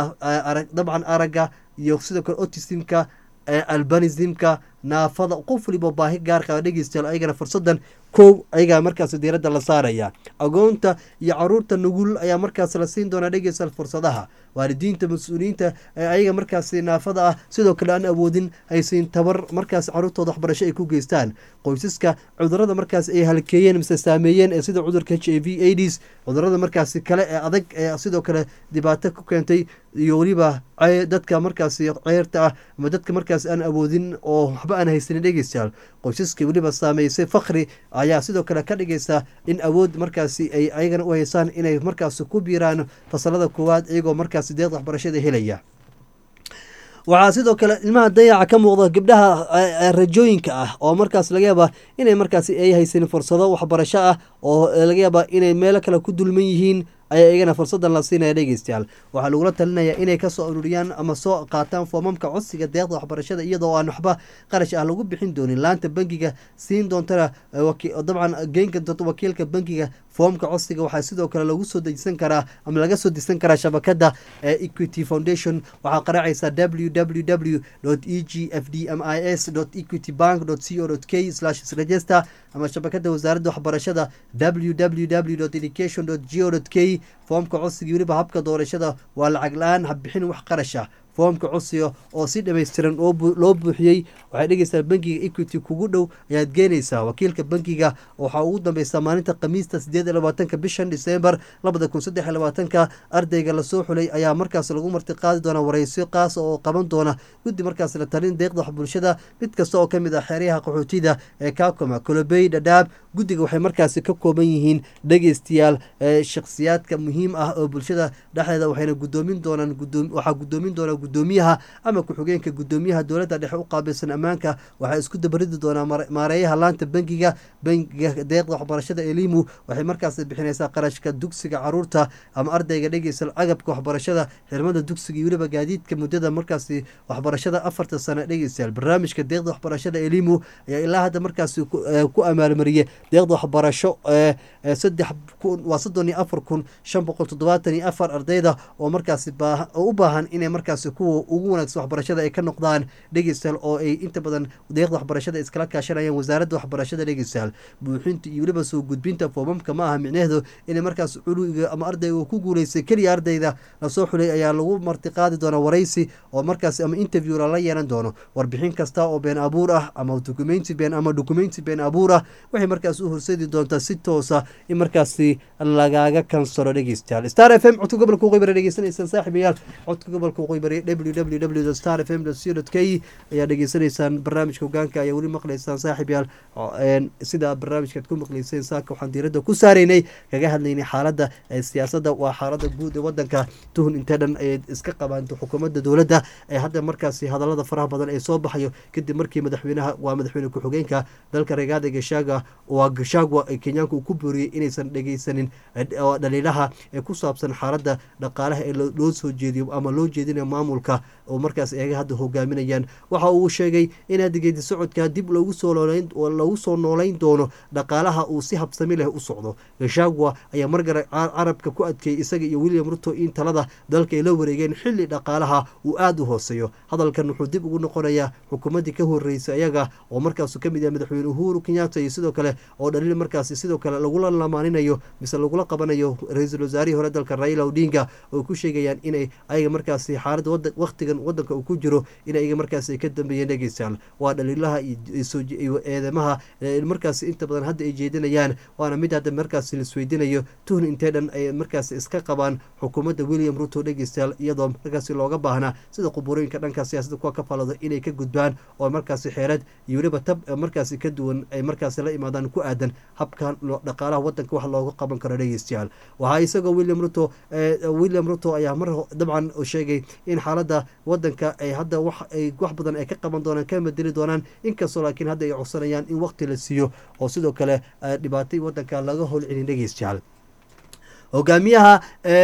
dabcan aragga iyo sidoo kale otisimka albanismka naafada qof waliba baahi gaar qaba dhegeystayaal ayagana fursadan kow ayagaa markaas diiradda la saaraya agoonta iyo caruurta nugul ayaa markaas la siin doonaa dhegeystayaal fursadaha waalidiinta mas-uuliyiinta ee ayaga markaasi naafada ah sidoo kale aan awoodin haysiin tabar markaas caruurtooda waxbarasho ay ku geystaan qoysaska cudurada markaas ay halkeeyeen mise saameeyeen ee sida cudurka h i v aids cudurada markaasi kale ee adag ee sidoo kale dhibaato ku keentay iyo weliba dadka markaasi ceyrta ah ama dadka markaas aan awoodin oo waxba aan haysanin dhegeystayaal qoysaska weliba saameysay fakri ayaa sidoo kale ka dhigaysa in awood markaasi ay ayagana u haysaan inay markaasi ku biiraan fasalada koowaad iyagoo markaasi deeqda waxbarashada helaya waxaa sidoo kale ilmaha dayaca ka muuqda gabdhaha rajooyinka ah oo markaas laga yaaba inay markaasi ay haysanin fursado waxbarasho ah oo laga yaaba inay meelo kale ku dulman yihiin ayaa iyagana fursadan la siinaya dhegeystayaal waxaa lagula talinaya inay kasoo ururiyaan ama soo qaataan foomamka codsiga deeqda waxbarashada iyadoo aan waxba qarash ah lagu bixin doonin laanta bangiga siin doontana dabcan geynka doonta wakiilka bangiga foomka codsiga waxaa sidoo kale lagu soo dejisan karaa ama laga soo dejisan karaa shabakada equity foundation waxaa qaraacaysa w w w e g f d m i s equity bank co k register ama shabakada wasaaradda waxbarashada w w w education go k foomka codsiga weliba habka doorashada waa lacag la-aan habbixin wax qarash ah foomka codsiga oo si dhammaystiran loo buuxiyey waxay dhegeysaa bangiga equity kugu dhow ayaad geenaysaa wakiilka bangiga waxaa ugu dambeysaa maalinta khamiista sideed iyo labaatanka bishan disembar labada kun saddex iyo labaatanka ardayga lasoo xulay ayaa markaas lagu marti qaadi doonaa wareysyo qaas oo qaban doona guddi markaas la talin deeqda wax bulshada mid kasta oo kamid ah xeryaha qaxootida ee kakoma kolobey dhadhaab guddiga waxay markaasi ka kooban yihiin dhegeystayaal shakhsiyaadka muhiim ah oo bulshada dhexdeeda waxayna gudoomin doonaan waxaa gudoomin doona gudoomiyaha ama ku-xigeenka gudoomiyaha dowladda dhexe u qaabilsan ammaanka waxaa isku dabaridi doonaa maareeyaha laanta bangiga bangiga deeqda waxbarashada elimu waxay markaas bixinaysaa qarashka dugsiga caruurta ama ardayga dhegeysa agabka waxbarashada xirmada dugsiga iyo weliba gaadiidka muddada markaasi waxbarashada afarta sano dhegeystayaal barnaamijka deeqda waxbarashada elimu ayaa ilaa hadda markaasi ku amaalmariyay deeqda waxbarasho saddex kun waa soddon iyo afar kun shan boqol toddobaatan iyo afar ardayda oo markaasi oo u baahan inay markaasi kuwa ugu wanaagsan waxbarashada ay ka noqdaan dhegeystayaal oo ay inta badan deeqda waxbarashada iskala kaashanayaan wasaaradda waxbarashada dhegeystayaal buuxinta iyo weliba soo gudbinta foomamka ma aha micnaheedu inay markaas culuwiga ama ardayga uu ku guuleystay keliya ardayda lasoo xulay ayaa lagu martiqaadi doona waraysi oo markaas ama interview lala yeelan doono warbixin kasta oo been abuur ah ama documenti been ama documenti been abuur ah waxay markaas u horseedi doontaa si toosa in markaasi lagaaga kansalo dhegeystayaal star f m codka gobolka waqooyi bari dhegeysanaysaan saaxiibayaal codka gobolka waqooyi bari www star f m co k ayaa dhegeysanaysaan barnaamijka hogaanka ayaa weli maqlaysaan saaxiibayaal sida barnaamijkaad ku maqlayseen saaka waxaan diiradda ku saaraynay kaga hadlaynay xaaladda siyaasadda waa xaaladda guud ee wadanka tuhun intee dhan ay iska qabaan xukuumadda dowladda ee hadda markaasi hadallada faraha badan ee soo baxayo kadib markii madaxweynaha waa madaxweyne ku-xigeenka dalka regaada gashaaga waa gashagwa ee kenyaanka uu ku booriyey inaysan dhegeysanin dhaliilaha ee ku saabsan xaaladda dhaqaalaha ee loo soo jeediyo ama loo jeedinayo maamulka oo markaas eega hadda hogaaminayaan waxa uu sheegay in hadda geedi socodka dib loogu soo loogu soo noolayn doono dhaqaalaha uu si habsami leh u socdo gashagwa ayaa margara carabka ku adkeeyey isaga iyo william ruto in talada dalka ay la wareegeen xilli dhaqaalaha uu aada u hooseeyo hadalkan wuxuu dib ugu noqonayaa xukuumaddii ka horeysay ayaga oo markaasu ka mid yahay madaxweyne uhuru kenyatta iyo sidoo kale oo dhaliil markaasi sidoo kale lagula lamaaninayo mise lagula qabanayo ra-iisul wasaarihii hore dalka raila odinga oo ku sheegayaan inay ayaga markaasi xaaladda wakhtigan wadanka uu ku jiro in ayaga markaasi ay ka dambeeyeen dhegeystayaal waa dhaliilaha iyo eedamaha markaasi inta badan hadda ay jeedinayaan waana mid hadda markaasi laisweydiinayo tuhn intee dhan ay markaasi iska qabaan xukuumadda william ruto dhegeystayaal iyadoo markaasi looga baahnaa sida quburooyinka dhanka siyaasadda kuwa ka falado inay ka gudbaan oo markaasi xeerad iyo weliba tab markaasi ka duwan ay markaasi la imaadaan ku aadan habkan dhaqaalaha wadanka wax looga qaban karo dhegeystayaal waxaa isagoo william ruto william ruto ayaa mar dabcan sheegay in xaaladda wadanka ay hadda wax ay wax badan ay ka qaban doonaan ka bedeli doonaan inkastoo laakiin hadda ay codsanayaan in waqti la siiyo oo sidoo kale dhibaatay wadanka laga howlcelin dhegeystayaal hogaamiyaha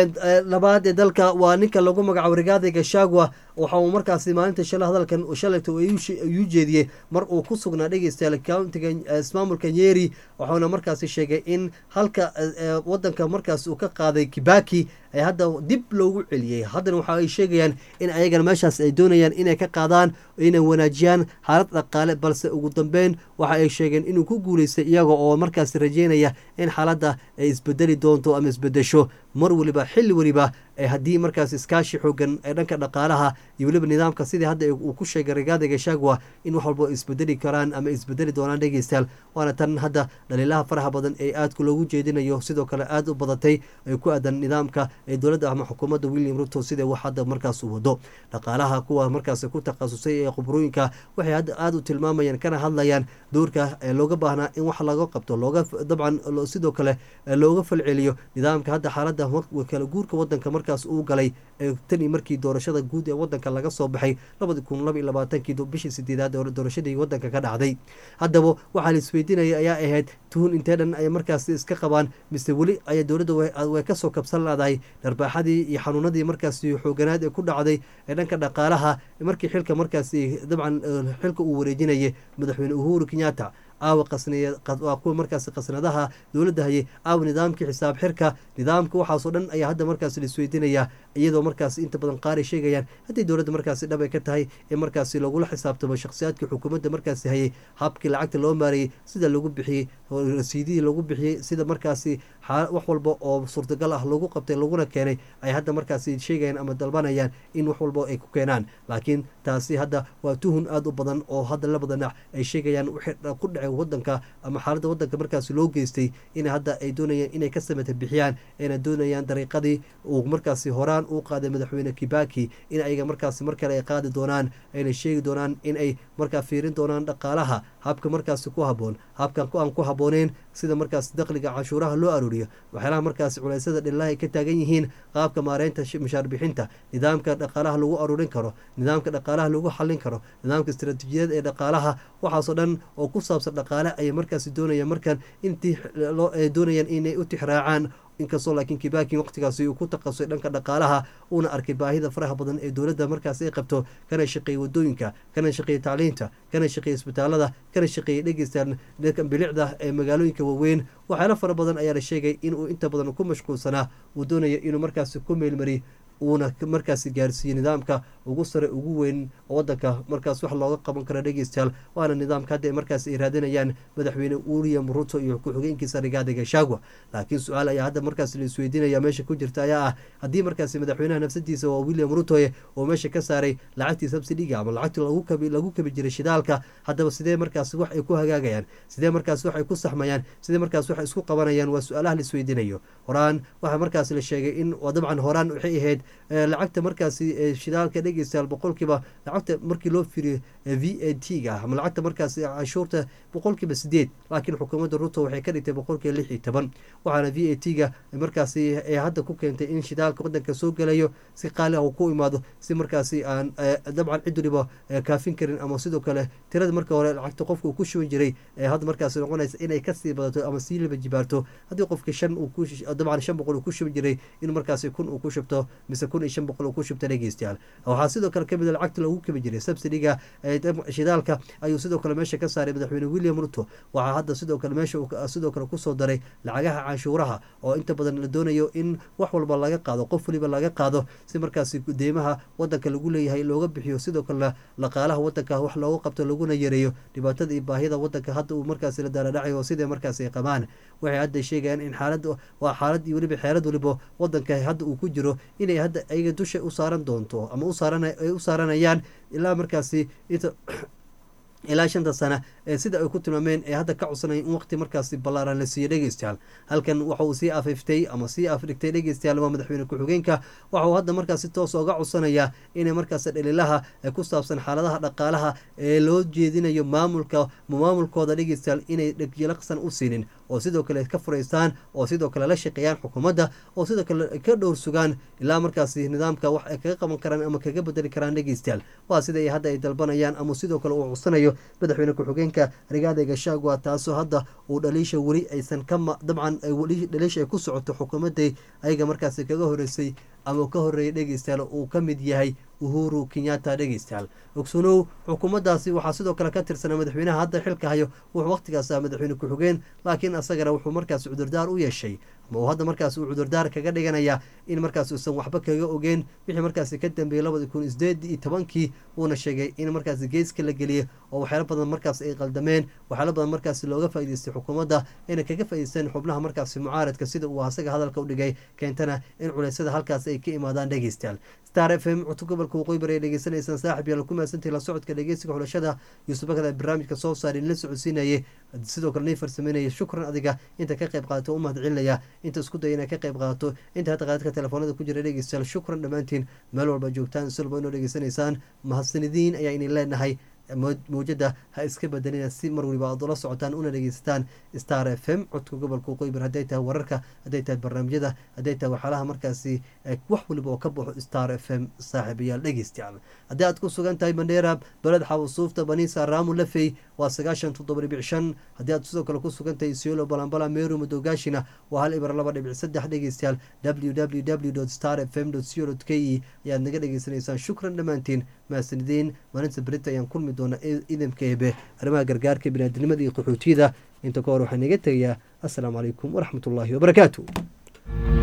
labaad ee dalka waa ninka lagu magacaabo rigaadi gashagwa waxa uu markaasi maalinta shala hadalkan shalayta ayuu jeediyey mar uu ku sugnaa dhegeystayaal countiga ismaamulka nyeri waxauna markaasi sheegay in halka wadanka markaas uu ka qaaday kibaki ay hadda dib loogu celiyey haddana waxa ay sheegayaan in ayagana meeshaas ay doonayaan inay ka qaadaan inay wanaajiyaan xaalad dhaqaale balse ugu dambeyn waxa ay sheegeen inuu ku guuleystay iyaga oo markaas rajeynaya in xaaladda ay isbedeli doonto ama isbedesho mar weliba xilli weliba haddii markaas iskaashi xoogan ee dhanka dhaqaalaha iyo weliba nidaamka sidii hadda uu ku sheegay rigaada gashagwa in wax walba isbedeli karaan ama isbedeli doonaan dhegeystayaal waana tan hadda dhaliilaha faraha badan ee aadka loogu jeedinayo sidoo kale aada u badatay ay ku aadan nidaamka ee dowladda ama xukuumadda william ruto sida wax hadda markaas uu wado dhaqaalaha kuwa markaas ku takhasusay ee khubrooyinka waxay hadda aada u tilmaamayaan kana hadlayaan doorka ee looga baahnaa in wax laga qabto looga dabcan sidoo kale looga falceliyo nidaamka hadda xaaladda kala guurka wadanka markaas uu galay tani markii doorashada guud ee wadanka laga soo baxay labadi kun laba iyo labaatankii bishii sideedaad ee doorashadii wadanka ka dhacday haddaba waxaa la isweydiinaya ayaa ahayd tuhun intee dhan ay markaas iska qabaan mise weli aya dowladda way kasoo kabsan laadahay dharbaaxadii iyo xanuunadii markaasi xooganaad ee ku dhacday ee dhanka dhaqaalaha markii xilka markaasi dabcan xilka uu wareejinayay madaxweyne uhuru kenyatta aawa qasnwaa kuwa markaasi qasnadaha dowladda hayay aawa nidaamkii xisaab xirka nidaamka waxaasoo dhan ayaa hadda markaas laisweydiinayaa iyadoo markaas inta badan qaar ay sheegayaan haddii dowladda markaasi dhab ay ka tahay in markaasi lagula xisaabtamo shakhsiyaadkii xukuumadda markaasi hayay habkii lacagta loo maarayey sida lagu bixiyey rasiidihii lagu bixiyey sida markaasi wax walba oo suurtagal ah lagu qabtay laguna keenay ay hadda markaasi sheegayaan ama dalbanayaan in wax walba ay ku keenaan laakiin taasi hadda waa tuhun aada u badan oo hadda labada dhinac ay sheegayaan ku dhacay wadanka ama xaaladda wadanka markaasi loo geystay in hadda ay doonayaan inay ka samata bixiyaan ayna doonayaan dariiqadii uu markaasi horaan uu qaaday madaxweyne kibaki in ayaga markaasi mar kale ay qaadi doonaan ayna sheegi doonaan in ay markaa fiirin doonaan dhaqaalaha habka markaasi ku haboon habkan aan ku habooneen sida markaas dakhliga canshuuraha loo arooriyo waxyaalaha markaasi culeysyada dhillaha ay ka taagan yihiin qaabka maareynta mashaar bixinta nidaamka dhaqaalaha lagu aruurin karo nidaamka dhaqaalaha lagu xallin karo nidaamka istaraatiijiyad ee dhaqaalaha waxaasoo dhan oo ku saabsan dhaqaale ayay markaasi doonayaan markan intii doonayaan inay u tixraacaan inkastoo laakiin kibaki waqtigaasi uu ku takhasusay dhanka dhaqaalaha uuna arkay baahida faraha badan ee dowladda markaas ay qabto kana shaqeeyey wadooyinka kana shaqeeyey tacliinta kana shaqeeyey isbitaalada kana shaqeeyey dhegeystaan dadka bilicda ee magaalooyinka waaweyn waxyaalo fara badan ayaa la sheegay inuu inta badan ku mashquulsanaa uu doonayo inuu markaasi ku meelmariy uuna markaasi gaarsiiyey nidaamka ugu sare ugu weyn wadanka markaas wax looga qaban karo dhegeystayaal waana nidaamka hadda markaas ay raadinayaan madaxweyne william ruto iyo ku-xigeenkiisa rigaadi gashagwa laakiin su-aal ayaa hadda markaas la isweydiinaya meesha ku jirta ayaa ah haddii markaas madaxweynaha nafsadiisa waa william rutoye oo meesha ka saaray lacagtii subsidiga ama lacagtii lagu kabi jiray shidaalka haddaba sidee markaas wax ay ku hagaagayaan sidee markaas wax ay ku saxmayaan sidee markaas wax isku qabanayaan waa su-aalaha la isweydiinayo horaan waxaa markaas la sheegay in dabcan horaan waxay ahayd lacagta markaasi shidaalka dhegeystayaal boqolkiiba lacagta markii loo firiyo v a t ga ama lacagta markaasi canshuurta boqolkiiba sideed laakiin xukuumadda ruto waxay ka dhigtay boqolkiiba lix iyo toban waxaana v a t ga markaasi ee hadda ku keentay in shidaalka wadanka soo gelayo si qaali ah uu ku imaado si markaasi aan dabcan cid waliba kaafin karin ama sidoo kale tirada marka hore lacagta qofka uu ku shuban jiray ee hadda markaasi noqonaysa inay kasii badato ama sii liba jibaarto haddii qofka shan uu ku dabcan shan boqol uu ku shuban jiray in markaasi kun uu ku shubto mise kun iyo shan boqol uu ku shubto dhegeystayaal waxaa sidoo kale kamid a lacagta lagu kabi jiray subsidiga shidaalka ayuu sidoo kale meesha ka saaray madaxweyne william ruto waxaa hadda sidoo kale meesha sidoo kale kusoo daray lacagaha canshuuraha oo inta badan la doonayo in wax walba laga qaado qof waliba laga qaado si markaasi deymaha wadanka lagu leeyahay looga bixiyo sidoo kalena dhaqaalaha wadanka wax looga qabto laguna yareeyo dhibaatada iyo baahida wadanka hadda uu markaasi la daaradhacayo sidee markaasi ay qabaan waxay hadda sheegayaan in xaalad waa xaalad iyo weliba xeelad waliba wadanka hadda uu ku jiro inay hadda ayaga dusha u saaran doonto ama ay u saaranayaan ilaa markaasi inta ilaa shanta sana ee sida ay ku tilmaameen ee hadda ka codsanaya in waqti markaasi ballaaran la siiyo dhegeystayaal halkan waxa uu sii afiftay ama sii afdhigtay dhegeystayaal waa madaxweyne ku-xigeenka waxa uu hadda markaasi toos oga codsanayaa inay markaasi dhalilaha ku saabsan xaaladaha dhaqaalaha ee loo jeedinayo maamulka maamulkooda dhegeystayaal inay dhegjalaqsan u siinin oo sidoo kale ka furaystaan oo sidoo kale la shaqeeyaan xukuumadda oo sidoo kale ka dhowr sugaan ilaa markaasi nidaamka wax ay kaga qaban karaan ama kaga bedeli karaan dhegeystayaal waa sida ay hadda ay dalbanayaan ama sidoo kale uu codsanayo madaxweyne ku-xigeenka rigaada gashagwa taasoo hadda uu dhaliisha weli aysan ka dabcan dhaliisha ay ku socoto xukuumadday ayaga markaasi kaga horeysay ama ka horeeyay dhegeystayaal uu ka mid yahay uhuru kenyatta dhegeystayaal ogsanow xukuumaddaasi waxaa sidoo kale ka tirsanaa madaxweynaha hadda xilka hayo wuxuu waqtigaas ah madaxweyne ku-xigeen laakiin asagana wuxuu markaas cudurdaar u yeeshay ama uu hadda markaas uu cudurdaar kaga dhiganaya in markaas uusan waxba kaga ogeen wixii markaasi ka dambeeyey labadi kun sideed iyo tobankii uuna sheegay in markaasi geeska la geliyay oo waxyaalo badan markaas ay qaldameen waxyaalo badan markaasi looga faa'idaystay xukuumadda inay kaga faa'idaysteen xubnaha markaasi mucaaradka sida uu asaga hadalka u dhigay keentana in culeysyada halkaas ay ka imaadaan dhegeystayaal star f m cutub gobolka waqooyi bari ay dhegeysanaysaan saaxib yaal ku mahadsantahi la socodka dhegeysiga xulashada yuusuf bakada barnaamijka soo saari la socodsiinayay sidoo kale nii farsameynaya shukran adiga inta ka qayb qaadato u mahad celinaya inta isku daya inay ka qayb qaadato inta hadda qaadadka telefoonada ku jira dhegeystayaal shukran dhammaantiin meel walba joogtaan si walba inoo dhegeysanaysaan mahadsanidiin ayaa idin leenahay mawjada ha iska bedelina si mar waliba aad ula socotaan una dhegeysataan star f m codka gobolka waqooyibar hadday tahay wararka hadday tahay barnaamijyada hadday tahay waxyaalaha markaasi wax waliba oo ka baxo star f m saaxiibayaal dhegeystayaal haddii aad ku sugan tahay mandheera beled xawasuufta baniisa raamu lafey waa sagaashan toddoba dhibic shan haddii aad sidoo kale ku sugan tahay siolo balambala meru madogaashina waa hal ibar laba dhibic saddex dhegeystayaal w w w star f m co k e ayaad naga dhegeysanaysaan shukran dhammaantiin mahadsanideen maalinta berita ayaan kulmi doona idamka eebe arrimaha gargaarka biniaadinimada iyo qaxootiyada inta ka hor waxaa naga tegayaa assalaamu calaykum waraxmat ullaahi wabarakaatu